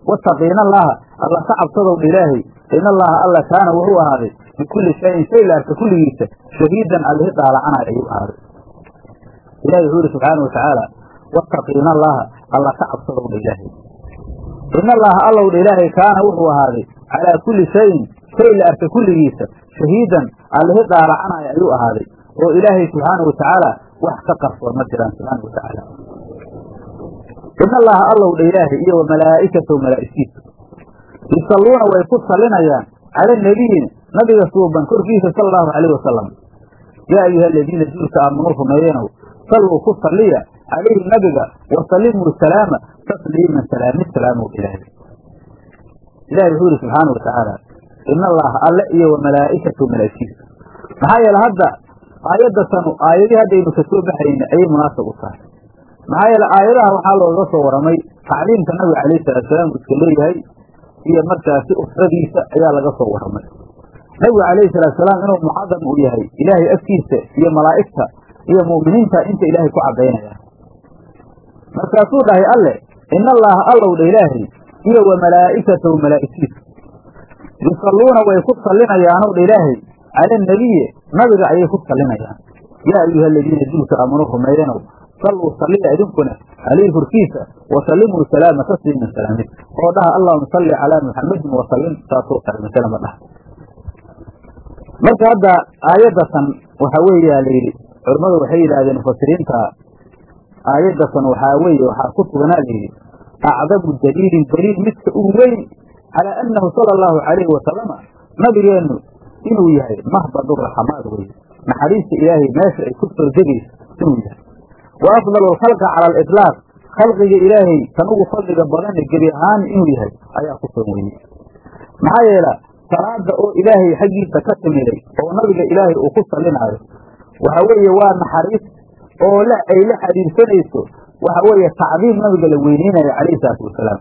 wattaqiina allaha alla ka cabsadowdha ilaahay ina allaha alla kaana wuxuu ahaaday bikulli shayin shay la arka kulligiisa shahiidan allihi dhaalacanayo ayuu ahaaday ilahi wuxuu yihi subxaana wa tacaala wattaqiina allaha alla ka cabsadowdha ilaahay ina allaha allowdha ilaahay kaana wuxuu ahaaday calaa kulli shayin shay la arka kulligiisa shahiidan allihi dhaalacanayo ayuu ahaaday oo ilaahay subxaana wa tacaala wax ka qarsoon ma jiraan subxaana wa tacaala in allaha allowdha ilaahay iyo wa malaa'ikatahu malaa'igtiisa yusalluuna way ku sallinayaan cala nebiyi nabiga suuban korkiisa sala allahu calayh wasalam yaa ayuha aladiina duulka aamanuu rumeeyenow salluu ku salliya calayhi nabiga wa sallimuu salaama tasliiman salaami salaamow ilaahay ilahi wuxuu yihi subxaana wa tacaala in allaha alle iyo wa malaa'ikatahu malaa'igtiisa maxaa yeele hadda aayadda tanu aayadii haddaynu ka soo baxayna ayay munaasab u tahay maxaa yeele aayadaha waxaa looga soo waramay tacliimka nabiga calayhi salaatusalaam uu iska leeyahay iyo markaasi usradiisa ayaa laga soo waramay nabigu calayhi salaatusalaam inuu mucadam uu yahay ilaahay afkiisa iyo malaa'igta iyo mu'miniinta inta ilaahay ku caddaynaya markaasuu dhahay alle in allaha allowdha ilaahay iyo wa malaa'ikatahu malaa'igtiisa yusalluuna way ku sallinayaanow dha ilaahay cala anabiyi nabiga ayay ku sallinayaan yaa ayuha aladiina duulka aamanuu rumeeyanow salluu salliya idinkuna calayhi korkiisa wa sallimuu salaama tasliiman salaamid oo dhaha allahuma salli calaa muxamadin wasallim saasoo kale masalama dhaha marka hadda aayaddatan waxa weeyaa la yidhi culimmadu waxay yidhaahdeen mufasiriinta aayaddatan waxaa weeye waxaa ku suganaa la yidhi acdamu daliilin daliil midka ugu weyn calaa annahu sala allahu calayhi wasalama nabigeennu inuu yahay mahbadu raxamaad weye naxariista ilaahay meesha ay ku soo degayso inuu yahay wa afdalu alkhalqa cala aliطlaaq khalqiga ilaahay kan ugu fadliga badane gebi ahaan inuu yahay ayaa ku soo weyey maxaa yeela salaada oo ilaahay xaggiisa ka timiday oo nabiga ilaahay uu ku sallinaayo waxa weeye waa naxariis oo la ay la xidhiirsanayso waxa weeye tacdiim nabiga la weyneynayo calayhi salaatu wasalaam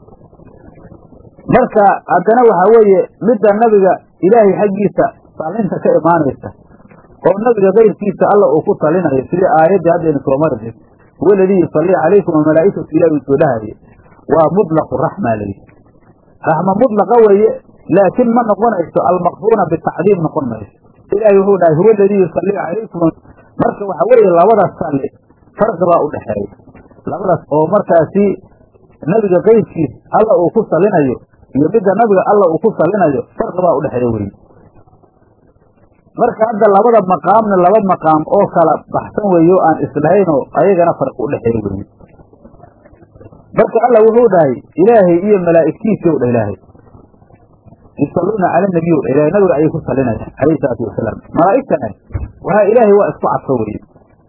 marka haddana waxa weeye midda nabiga ilaahay xaggiisa sallinta ka imaanaysa oo nabiga kayrkiisa alla uu ku salinayo sidii aayaddii haddaynu soo mari jirto huwa aladii yusalli calaykum wamalaa'ikatu ilahi uu soo dhahaye waa mutlaqu raxma layidhi raxma mutlaqa weeye laakiin ma noqonayso almaqruuna bitacdiim noqon mayso ilaahay wuxuu dhahay huwa aladii yusalli calaykum marka waxa weeye labadaas salli farqi baa u dhexeeya labadaas oo markaasi nabiga kayrkiis alla uu ku salinayo iyo midda nabiga alla uu ku salinayo farqi baa udhexeeya weye marka hadda labada maqaamna laba maqaam oo kala baxsan weeye o aan islahayn oo ayagana farqi udhexeeya weye marka alla wuxuu dhahay ilaahay iyo malaa'igtiisii o dha ilaahay yusalluuna cala nabiy o dha ilahay nabiga ayay ku salinayaan calayhi salaatu wasalaam malaa'igtana waxaa ilaahay waa isku cadfo weye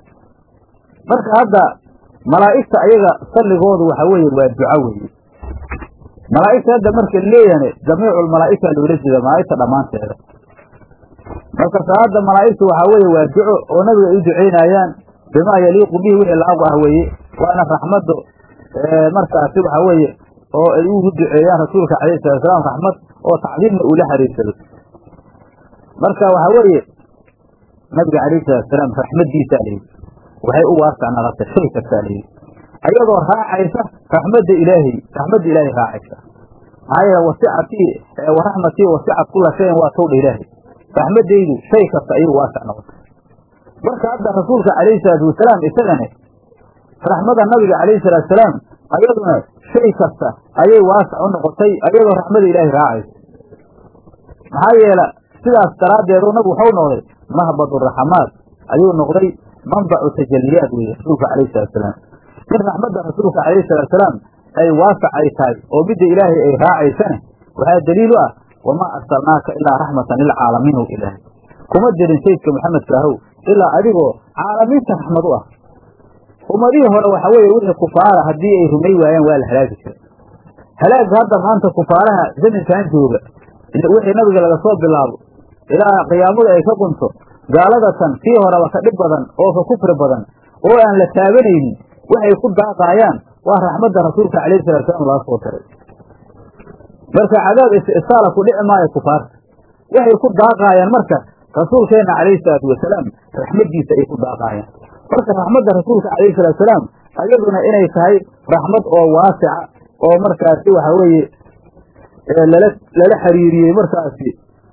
marka hadda malaa'igta ayaga salligoodu waxa weeye waa duco weeye malaa'igta hadda marka leeyahane jamiicu lmalaa'ika loola jeeda malaa'igta dhammaanteeda marka salaada malaa'igtu waxaa weeye waa duco oo nabiga ay u duceynaayaan bimaa yaliiqu bihi wixii laagu ah weeye waana raxmaddo markaasi waxa weeye oo ay ugu duceeyaan rasuulka calayhi salatu salaam raxmad oo tacdiimna uu la xariirsado marka waxa weeye nabiga calayhi salatu salaam raxmaddiisaa layidhi waxay u waasac naqata shay kastaa layidhi ayadoo raacaysa raxmadda ilaahay raxmadda ilaahay raacaysa maxaa yeele wasicatii waraxmatii wasicat kula shayin waa towdha ilaahay raxmaddaydu shay kasta ayuu waasac noqotay marka hadda rasuulka calayhi salaatu wasalaam isagane raxmada nabiga calayhi salaatu salaam ayaduna shay kasta ayay waasac u noqotay ayadoo raxmada ilaahay raacaysa maxaa yeele sidaas daraaddeedu nabigu waxau noqday mahbadu raxamaad ayuu noqday manbacu tajaliyaad weeye rasuulka calayhi salatu salaam in raxmadda rasuulka calayhi salatu salaam ay waasac ay tahay oo midda ilaahay ay raacaysane waxaa daliil u ah wamaa arsalnaaka ilaa raxmatan lilcaalamiin o ilaahay kuma dirin saydka maxamedka ahow ilaa adigoo caalamiinta raxmad u ah ummadihii hore waxa weeye wixii kufaara haddii ay rumay waayaan waa la halaagi jiray halaagga hadda maanta kufaaraha zamankan jooga wixii nabiga laga soo bilaabo ilaa qiyaamada ay ka qunto gaaladatan kii horeba ka dhib badan oo ka kufri badan oo aan la taabanaynin waxay ku daaqaayaan waa raxmadda rasuulka calayhi salatu salaam laga soo diray marka cadaab istisaala ku dhici maayo kufaarta waxay ku daaqaayaan marka rasuulkeenna calayhi salaatu wasalaam raxmaddiisa ay ku daaqaayaan marka raxmadda rasuulka calayhi salatu salaam ayaduna inay tahay raxmad oo waasica oo markaasi waxa weeye lala lala xiriiriyey markaasi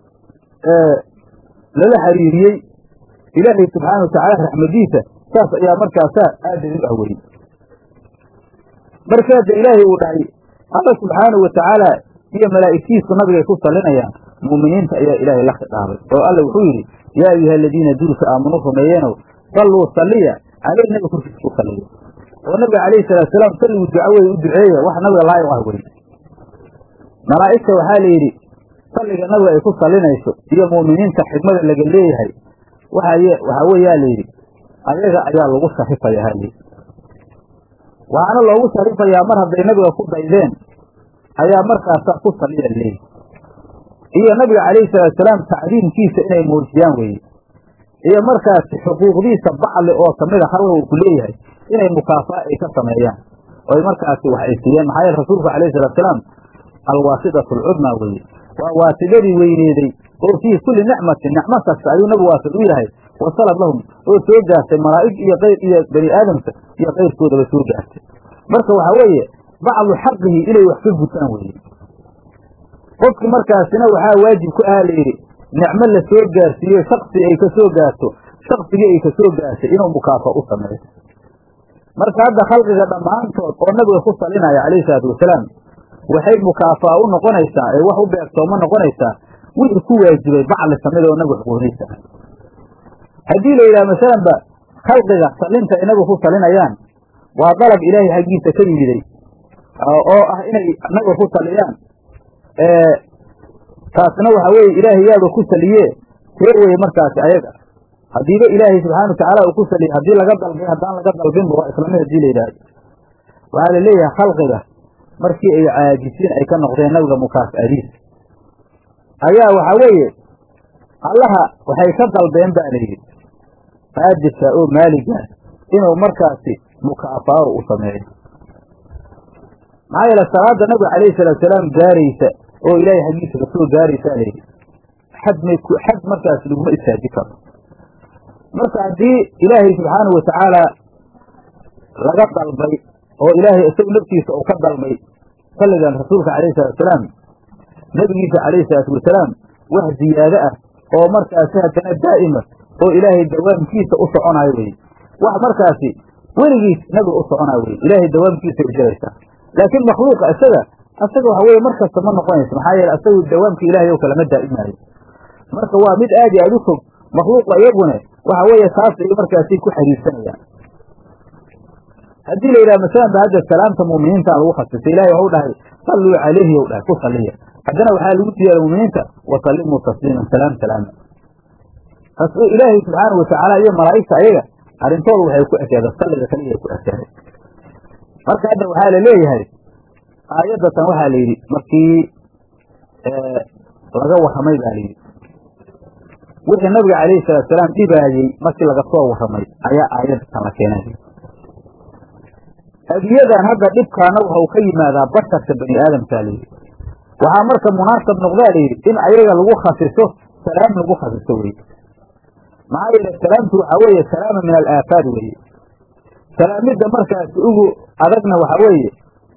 lala xiriiriyey ilaahay subxaana watacaala raxmadiisa saas ayaa markaasaa aada u ah weye markaada ilaahay uu dhahay alla subxaanahu watacaala iyo malaa'igtiisu nabigay ku sallinayaan mu'miniinta ayaa ilaahay la khidhaabay oo alla wuxuu yidhi yaa ayuha aladiina duulka aamanu rumeeyeenow salluu salliya caleyh nabiga korkiisa ku salliya oo nabiga calayhi salaatusalaam salligu duca wey u duceeya wax nabiga laayiq ah weye malaa'igta waxaa la yidhi salliga nabiga ay ku sallinayso iyo mu'miniinta xidmada laga leeyahay waxaye waxaa weeyaa la yidhi ayaga ayaa lagu sharifaya halayidhi waxaana loogu sharifayaa mar hadday nabiga ku daydeen ayaa markaasaa ku salliya leeyihi iyo nabiga calayhi salaatusalaam tacdiimkiisa inay muujiyaan weeye iyo markaasi xuquuqdiisa bacli oo kamida halga uu ku leeyahay inay mukaafaa ay ka sameeyaan oy markaasi wax ay siiyeen maxaa yeele rasuulku alayhi salaatusalaam alwaasidatu alcudmaa weeye waa waasidadii weyneeday oo fii kulli nicmatin nicmo kasta ayuu nabigu waasid u yahay wasalad lahum oo soo gaartay malaa'ig iyo qayr iyo bani aadamka iyo kayrkoodaba soo gaartay marka waxaa weeye bacdu xaqihi inay wax ka gutaan weeye qofki markaasina waxaa waajib ku aha layidhi nicmo la soo gaarsiiyo shaksi ay ka soo gaarto shaksigii ay ka soo gaartay inuu mukaafa u sameeyo marka hadda khalqiga dhammaantood oo nabiga ku salinaya calayhi salaatu wasalaam waxay mukaafaa u noqonaysaa ee wax u beegtooma noqonaysaa wixii ku waajibay bacli samida oo nabiga xuquuqdiisa ah haddii la yidhaha masalanba khalqiga salinta ay nabiga ku salinayaan waa dalab ilaahay xaggiisa ka yimiday oo ah inay nabiga ku saliyaan taasna waxa weeye ilaahay yaaba ku saliye see weye markaasi ayaga haddiiba ilaahay subxaana watacaala uu ku saliye haddii laga dalbay haddaan laga dalbinba waa islamid hadii la yidhaahdo waxaa la leeyahay khalqiga markii ay caajisiin ay ka noqdeen nabiga mukaafa'adiis ayaa waxaa weeye allaha waxay ka dalbeen ba la yidhi qaadirka oo maaliga inuu markaasi mukaafaaro u sameeyo maxaa yeele salaada nabiga calayhi salaatusalaam gaaraysa oo ilaahay xaggiisa kasoo gaaraysaa layidhi xad may xad markaas laguma istaaji karo marka haddii ilaahay subxaanahu watacaala laga dalbay oo ilaahay isagu naftiisa uu ka dalbay salligan rasuulka calayhi salaatusalaam nebigiisa calayhi salaatu wasalaam wax ziyaado ah oo markaasi haddana daa'ima oo ilaahay dawaamkiisa u soconayo weye wax markaasi weligiis nabiga u soconayo weye ilaahay dawaamkiisa ay jiraysaa laakiin makhluuqa isaga asaga waxa weye mar kasta ma noqonayso maxaa yeele asagu dawaamka ilaahay oo kalama daa'imaayo marka waa mid aad iyo aad u fog makhluuqa iyagune waxa weeye taas ay markaasi ku xiriirsanayaan haddii la yidhaha masalan ba hadda salaamta mu'miniinta lagu khasisay ilahay waxu dhahay salluu calayhi ou dhahay ku salliya haddana waxaa lagu siyaada mu'miniinta wasallimuu tasliiman salaam salaama ilaahay subxaanau watacaala iyo malaa'igta ayaga arrintooda waxay ku ekeeda salliga kaliya ku ekeeday marka hadda waxaa la leeyahay aayaddatan waxaa la yidhi markii laga warramay baa layidhi wixii nabiga calayhi salaatusalaam dhibaayey markii laga soo warramay ayaa aayaddatan la keenay adiyadan hadda dhibkaana waxau ka yimaadaa basharka bani aadamkaa layidhi waxaa marka munaasab noqdaa layidhi in ayaga lagu khasiso salaam lagu khasiso weye maxaa yeele salaamtu waxaa weeye salaama min alaafaad weeye salaamidda markaasi ugu adagna waxa weeye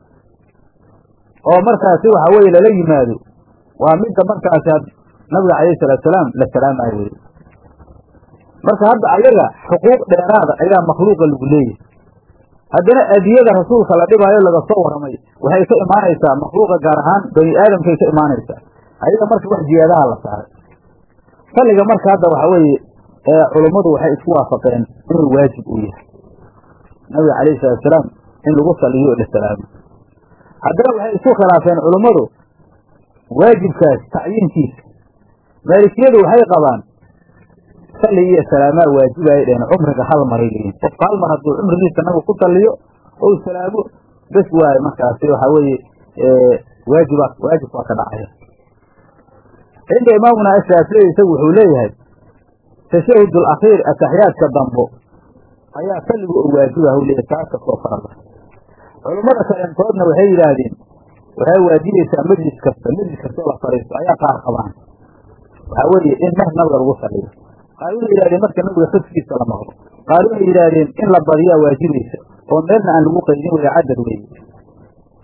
oo markaasi waxa weeye lala yimaado waa midda markaasi nabiga calayhi salaatusalaam la salaamayo weye marka hadda ayaga xuquuq dheeraada ayaa makhluuqa lagu leeyahay haddana adiyada rasuulka la dhibaayo laga soo warramay waxay ka imaanaysaa makhluuqa gaar ahaan bani aadamkay ka imaanaysaa ayaga marka wax ziyaadaha la saaray salliga marka hadda waxa weeye culummadu waxay isku waafaqeen inuu waajib uu yahay nabiga calayhi salaatusalaam in lagu saliyo la salaamo haddana waxay isku khilaafeen culummadu waajibkaas tacyiinkiisa maalikiyadu waxay qabaan salli iyo salaamaa waajibaay dheen cumriga hal maray leeyihin qofka hal mar hadduu cumrigiisa nabiga ku saliyo ou salaamo bes waaye markaasi waxaa weeye waajiba waajib waa ka dhacaya cinda imaamuna ashaafici isagu wuxuu leeyahay tashahud alakhiir ataxiyaadka dambo ayaa salligu oo waajiba hw leeyahy taas kasoo farada culummada kaleentoodna waxay yidhaahdeen waxay waajibaysaa majlis kasta majlis kastoo la fariisto ayaa qaar qabaan waxaa weeye in mar nabiga lagu saliyo qaar waxay yidhahdeen marka nabiga xudkiisa la maqlo qaar waxay yidhaahdeen in la badiyaa waajibaysa oo meelna aan lagu qaydin waya cadad weeye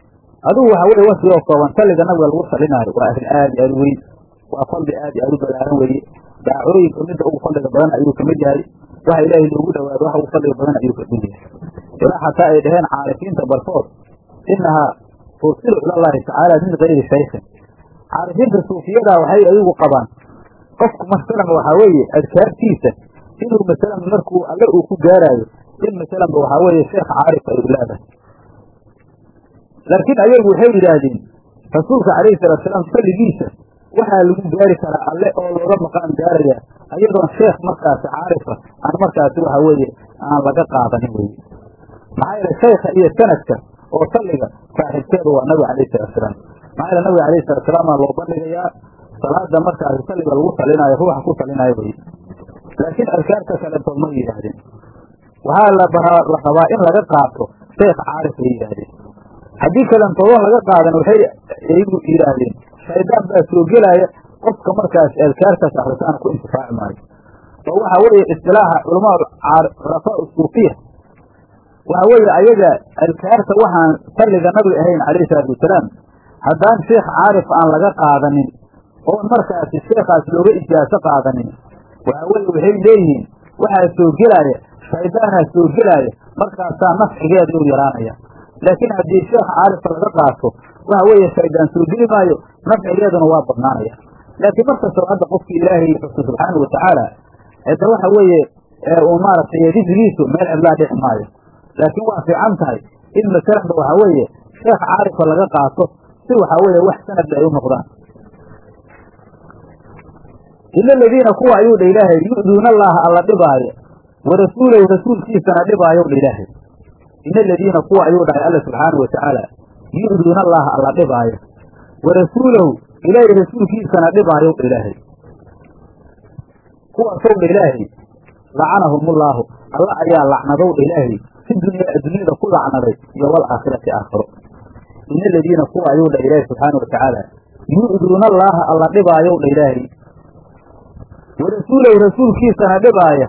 adugu waxa weye wasfi oo kooban salliga nabiga lagu salinaayo waa arrin aad i aad u weyn waa fadli aad i aad u balaaran weeye daacooyinka midda ugu fadliga badan ayuu kamid yahay waxa ilaahay loogu dhawaado waxa ugu fadliga badan ayuu kamid yahay ilaa xataa ay dhaheen caarifiinta barkood inahaa tursilu ilallahi tacaala min gayri shaykhin caarifiinta suufiyada waxay ayagu qabaan qofku masalan waxaa weeye adkaartiisa inuu masalan markuu alle uu ku gaaraayo in masalanba waxaa weeye sheekh caarif ay leedahay laakiin ayagu waxay yidhaahdeen rasuulka calayhi salaatusalaam salligiisa waxaa lagu gaari karaa alle oo looga maqaan gaaraya ayadoon sheekh markaasi caarifa aan markaasi waxa weeye aan laga qaadanin weye maxaa yeele shaykha iyo sanadka oo salliga saaxiibkeedu waa nabiga calayhi salaatusalaam maxaa yeele nabiga calayhi salaatusalaam aa loo bandhigayaa salaada markaasi salliga lagu salinaayo ruuxa ku salinaayo weye laakiin adkaarta kalentood ma yidhaahdeen waxaa la la rabaa in laga qaato sheekh caarif ay yidhaahdeen haddii kalentoodan laga qaadan waxay iyagu yidhaahdeen shaydaan baa soo gelaya qofka markaas adkaartaas akrisaana ku intifaaci maayo oo waxa weeye istilaaxa culamaa rafaa suufiya waxa weeye ayaga adkaarta waxaan salliga nabiga ahayn calayhi salaatu wasalaam haddaan sheekh caarif aan laga qaadanin oon markaasi sheekhaas looga ijaaso qaadanin waxa weye waxay leeyihiin waxaa soo gelaya shaydaanaa soo gelaya markaasaa nafcigeeda u yaraanaya laakiin haddii sheekh caarifka laga qaato waxa weeye shaydaan soo geli maayo nafcigeeduna waa badnaanaya laakiin markastoo hadda qofkii ilaahay xuso subxaana watacaala hadda waxa weeye uu maaragtay dikrigiisu meel cidlaa dhixi maayo laakiin waa fiican tahay in masalanba waxa weeye sheekh caarifka laga qaato si waxa weeye wax sanadba ay u noqdaan ila aladiina kuwa ayuu dha ilaahay yu'duuna allaha alla dhibaayo wa rasuulahu rasuulkiisana dhibaayow dha ilaahay ina aladiina kuwa ayuu dhahay alla subxaana wa tacaala yu'duuna allaha alla dhibaayo wa rasuulahu ilaahay rasuulkiisana dhibaayow dha ilaahay kuwaasow dha ilaahay lacanahumullaahu alla ayaa lacnadow dha ilaahay fi dunya addunyada ku lacnaday iyo walaakhirati aakhiro ina aladiina kuwa ayuu dha ilaahay subxaana wa tacaala yu'duuna allaaha alla dhibaayow dha ilaahay wa rasuulahu rasuulkiisana dhibaaya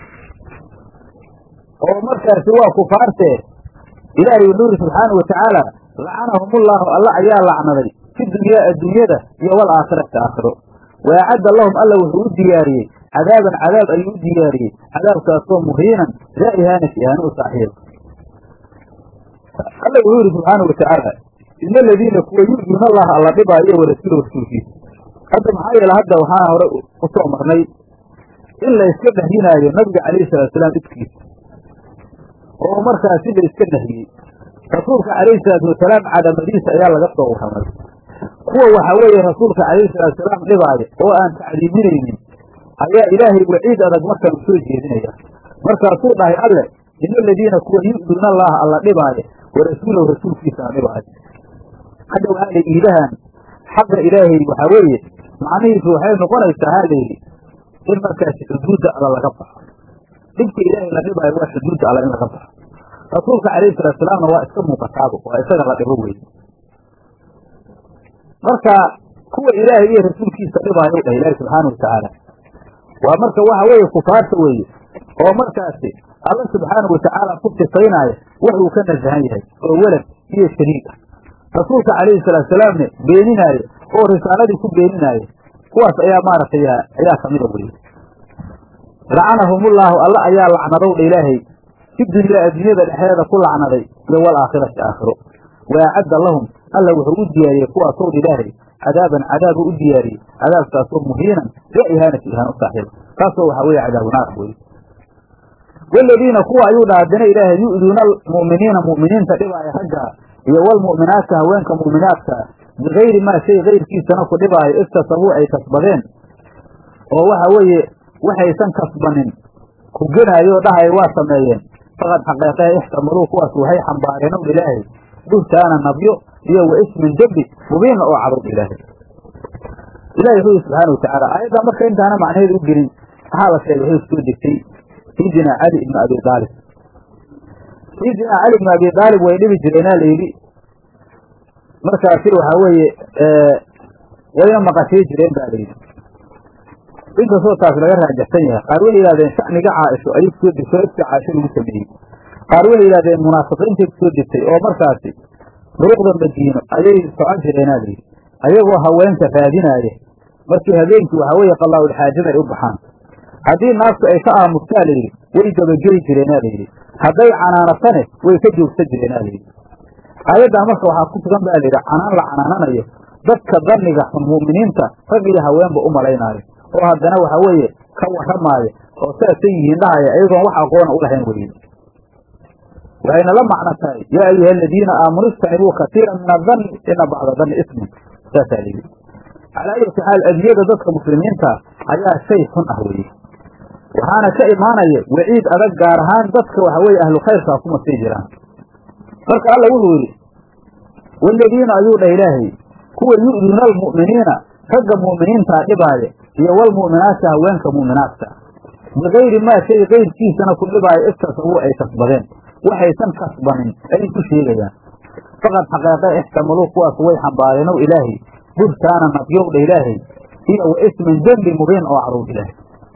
oo markaasi waa kufaartee ilaahay wuxuu yidhi subxaana wa tacaala lacanahumullaahu alla ayaa lacnaday fi dunyaa adduunyada iyo walaakhirati aakhiro wa acadda lahum alla wuxuu u diyaariyey cadaaban cadaab ayuu u diyaariyey cadaabkaasoo muhiinan daa ihaanas ihaano u saaxiiba alla wuxuu yidhi subxaana wa tacaala ina aladiina kuwa yu'duuna allaha alla dhibaayo wa rasuulahu rasuulkiisa hadda maxaa yeele hadda waxaa hore u soo marnay in la iska nahyinaayo nabiga calayhi salaatusalaam idkiisa oo markaasi la iska nahiyey rasuulka calayhi salaatu wasalaam cadamadiisa ayaa laga soo warramay kuwa waxa weeye rasuulka calayhi salaatusalaam dhibaayo oo aan tacliiminaynin ayaa ilaahay waciid adag markaan u soo jeedinaya markaasuu dhahay alle ina aladiina kuwa yu'duuna allaha alla dhibaayo wa rasuulahu rasuulkiisana dhibaayo hadda waxaa la iidahan xaqa ilaahay waxaa weeye macnihiisu waxay noqonaysaa ha layidhi in markaasi xuduudda alla laga baxo dhibka ilaahay la dhibaayo waa xuduudda alla in laga baxo rasuulka calayhi salaatusalaamna waa iska muuqataaba waa isaga la dhibo weye marka kuwa ilaahay iyo rasuulkiisa dhibaayo dhah ilaahi subxaana watacaala waa marka waxa weeye kufaarta weeye oo markaasi alla subxaana watacaala ku sifaynaayo wax uu ka nasahan yahay oo welad iyo shariik ah rasuulka calayhi salaatusalaamne beeninaayo oo risaaladii ku beeninaayo kuwaas ayaa maaragtay ayaa kamida weye lacanahumullaahu alla ayaa lacnadow dha ilaahay fi dunyaa adduunyada dhexdeeda ku lacnaday iyo walaakhirati aakhiro wa acadda lahum alla wuxuu u diyaariyey kuwaasow dha ilaahay cadaaban cadaabuu u diyaariyey cadaabkaasoo muhiinan daa ihaanati ihaan u saaxiiba kaasoo waxaa weeye cadaabu naar weye waladiina kuwa ayuu dha haddana ilaahay yu'duuna almu'miniina mu'miniinta dhibaaya raggaa iyo walmu'minaadka haweenka mu'minaadka bigayri maa shay kayrkiisana ku dhibaayo iktasabuu ay kasbadeen oo waxa weeye waxaysan kasbanin ku genaayoo dhahay waa sameeyeen faqad xaqeeqehe ixtamaluu kuwaas waxay xambaareen ow ilaahay buhtaana nabyo iyo wa ismin dembi mubiina oo cadowd ilaahay ilahi wuxuu yihi subxaana watacaala aayaddan marka intaana macnaheedu u gelin waxaa la sheegay waxay soo degtay sayidina cali ibni abi aalib sayidina cali ibni abi aalib way dhibi jireenaa layidhi markaasi waxaa weeye wayna maqashay jireen ba layidhi inkastoo taas laga raajaxsan yahay qaar waxay yihahdeen shacniga caaisho ayuu kusoo degtay ifka caaisho lagu sameeyey qaar waxay yihahdeen munaafiqiintay kusoo degtay oo markaasi duruqda madiino ayay socon jireenaa layidhi ayagoo haweenka raadinaaya markii habeenkii waxaa weeye qallaa-ulxaajada ay u baxaan haddii naagtu ay ka aamustaa layidhi way dabageli jireenaa layidhi hadday canaanatane way ka joogsan jireenaa layidhi aayaddan marka waxaa ku sugan baa layidhi canaan la canaananayo dadka danniga xun mu'miniinta rag iyo haweenba u malaynaayo oo haddana waxaa weeye ka warramaaya oo saasay yihiin dhahaya ayagoon wax aqoona u lahayn weye waxayna la macno tahay yaa ayuha aladiina aamanu istanibuu katiira min adanni ina bacda danni ismin saasaa layidhi calaa ayati xaal adiyada dadka muslimiinta ayaa shay xun ah weye waxaana ka imaanaya waciid adag gaar ahaan dadka waxa weeye ahlu khayrkaa kuma sii jiraan marka alla wuxuu yidhi waaladiina ayuu dhah ilaahay kuwa yu'duuna almu'miniina ragga mu'miniintaa dhibaaya iyo walmu'minaati haweenka mu'minaadka bikayri maa shay kayrkiisana ku dhibaaya iktasabuu ay kasbadeen waxaysan kasbanin ayay ku sheegayaan faqad xaqeeqe ixtamaluu kuwaas way xambaareen ow ilaahay buhtaana nabyowdha ilaahay iyo wa ismin dembi mubiin oo carowdha ilaahay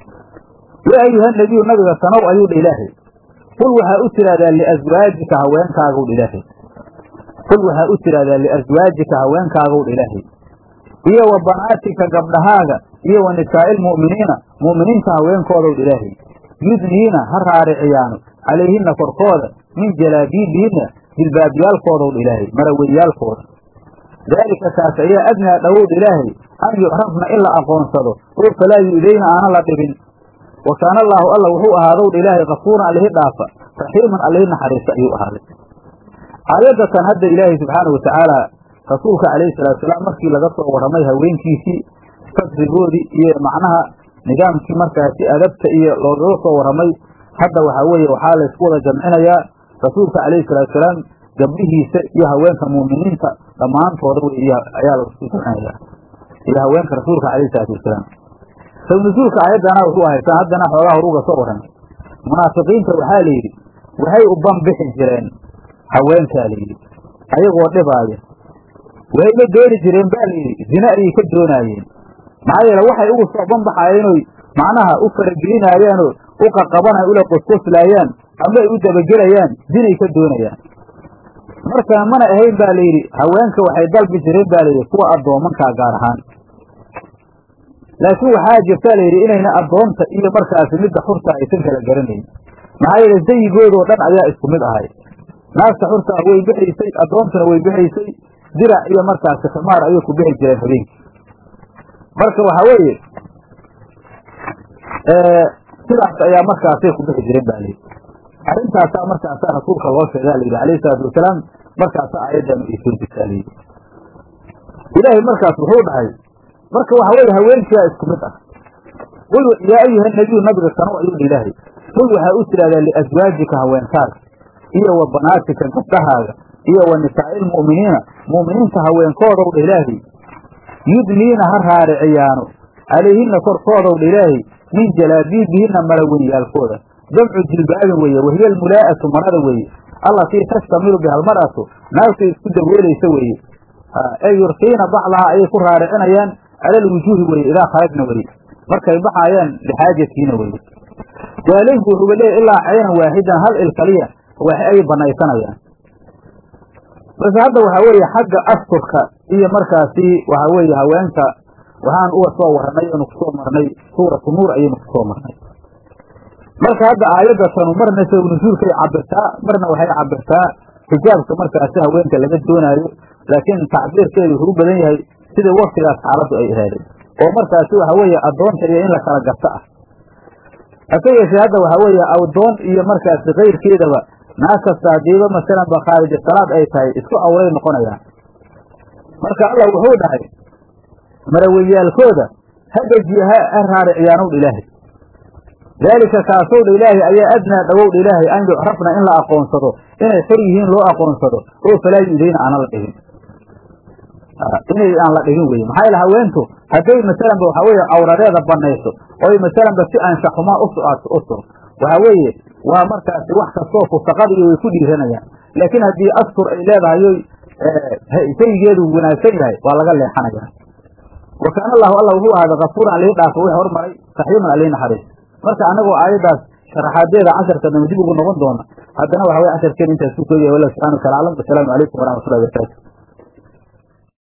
yaa ayuha nabiyu nabiga sanow ayuu dha ilaahay qul waxaa u tidhahdaa liaswaajika haweenkaagowdha ilaahay qul waxaa u tidhahdaa liaswaajika haweenkaagowdha ilaahay iyo wa banaatika gabdhahaaga iyo wa nisaa'i lmu'miniina mu'miniinta haweenkoodowdha ilaahay yudniina ha raariciyaano calayhinna korkooda min jalaabiibihinna jilbaabyaalkoodowdha ilaahay maraweyaalkooda daalika kaas ayaa adnaa dhowowdha ilaahay an yucrafna in la aqoonsado oo falaa yu'dayna aana la dhibin wa kaana allaahu alla wuxuu ahaadowdha ilaahay kafuuran allihi dhaafa raxiiman allihi naxariista ayuu ahaaday aayaddatan hadda ilaahay subxaana wa tacaala rasuulka calayhi salaatusalaam markii laga soo warramay haweenkiisii fasrigoodii iyo macnaha nidaamkii markaasi adabta iyo loogaga soo warramay hadda waxaa weeye waxaa laysku wada jamcinayaa rasuulka calayhi salaatusalaam gabdhihiisa iyo haweenka mu'miniinta dhammaantooda wey ayaa laisku jamcinayaa iyo haweenka rasuulka calayhi salaatu wasalaam sabnusuulka aayaddana wuxuu haysaa haddana xoogaa horuga soo warramay munaafiqiinta waxaa la yidhi waxay u banbixi jireen haweenkaa la yidhi ayagoo dhibaaya way la dooni jireen baa la yidhi zine ayay ka doonaayeen maxaa yeele waxay ugu soo banbaxayeenoy macnaha u faragelinaayeenoo u qaqabanayan ula qosqoslaayaan ama ay u dabagelayaan zinay ka doonayaan markaa mana ahayn baa layidhi haweenka waxay dalbi jireen baa layidhi kuwa addoomankaa gaar ahaan laakiin waxaa jirtaa layidhi inayna addoonta iyo markaasi midda xurta aysan kala garanayn maxaa yeele zayigoodoo dhan ayaa isku mid ahay naagta xurtaa way bixaysay addoontuna way bixaysay dirac iyo markaasi khimaar ayay ku bixi jireen habeenkii marka waxaa weeye sidaas ayaa markaasay ku bixi jireen ba layidhi arrintaasaa markaasaa rasuulka loo sheegaa layidhi alayhi salaatu wasalaam markaasa aayaddan ay soo degtaa layidhi ilaahay markaas wuxuu dhahay marka waxa weeye haweenkiyaa isku mid ah qul yaa ayuha nabiyu nabiga sanow ayuu dha ilaahay qul waxaa u tidhahdaa liaswaajika haweenkaaga iyo wa banaatika gabdhahaaga iyo wa nisaa'i lmu'miniina mu'miniinta haweenkoodow dha ilaahay yudniina ha raariciyaano calayhinna korkoodow dha ilaahay min jalaabiibihinna marawenyaalkooda jamcu jilbaabin weeye wahiya almulaa'atu marada weeye allatii tastamilu biha almar'atu naagtay isku daboolaysa weeye ee yurkiina bacdahaa ayay ku raaricinayaan cala alwujuuhi weye idaa kharajna weye markay baxaayaan lixaajatiina weye jaalayku wuxuuba leeyahy ilaa caynan waaxidan hal il kaliya wax ay banaysanayaan balse hadda waxaa weeye xagga asturka iyo markaasi waxaa weeye haweenka waxaan uga soo warranay oonu kusoo marnay suuratu nuur ayaynu kusoo marnay marka hadda aayadda tanu marna sabab nusuulkay cabirtaa marna waxay cabirtaa xijaabka markaasi haweenka laga doonaayo laakiin tacbiirkeedu wuxuu u badan yahay sida waktigaas xaaladdu ay ahaaday oo markaasi waxa weeye addoonta iyo in la kala garto ah hase yeeshee hadda waxaa weeye addoon iyo markaasi kayrkeedaba naag kasta hadiiba masalan ba khaarija salaad ay tahay isku awray noqonayaan marka allah wuxuu dhahay maraweyaalkooda ha dejiya ha raariciyaanowdha ilaahay daalika kaasowdha ilaahay ayaa adnaa dhowowdha ilaahay an yucrafna in la aqoonsado inay xor yihiin loo aqoonsado oo falaa yu'dayna aana la dhigin inay aan la dhigin weye maxaa yaele haweentu hadday masalanba waxaa weeye awradeeda banayso oy masalanba si anshaxumaa u soato u sur waxaa weeye waa markaasi wax kastoo fusaqada iyo way ku dhiiranayaan laakiin haddii astur ay leedahayoy shaygeedu wanaagsan yahay waa laga leexanaya wa kaana allahu alla wuxuu ahaaday kafuuran alii dhaafo wix hormaray raxiiman alii naxariis marka annagoo aayaddaas sharaxaadeeda casharka dama dib ugu noqon doona haddana waxa weye casharkeen intaas ku kooyahay wallah subxana wa tala aclam wasalaamu calaykum waraxmatullahi barakaatu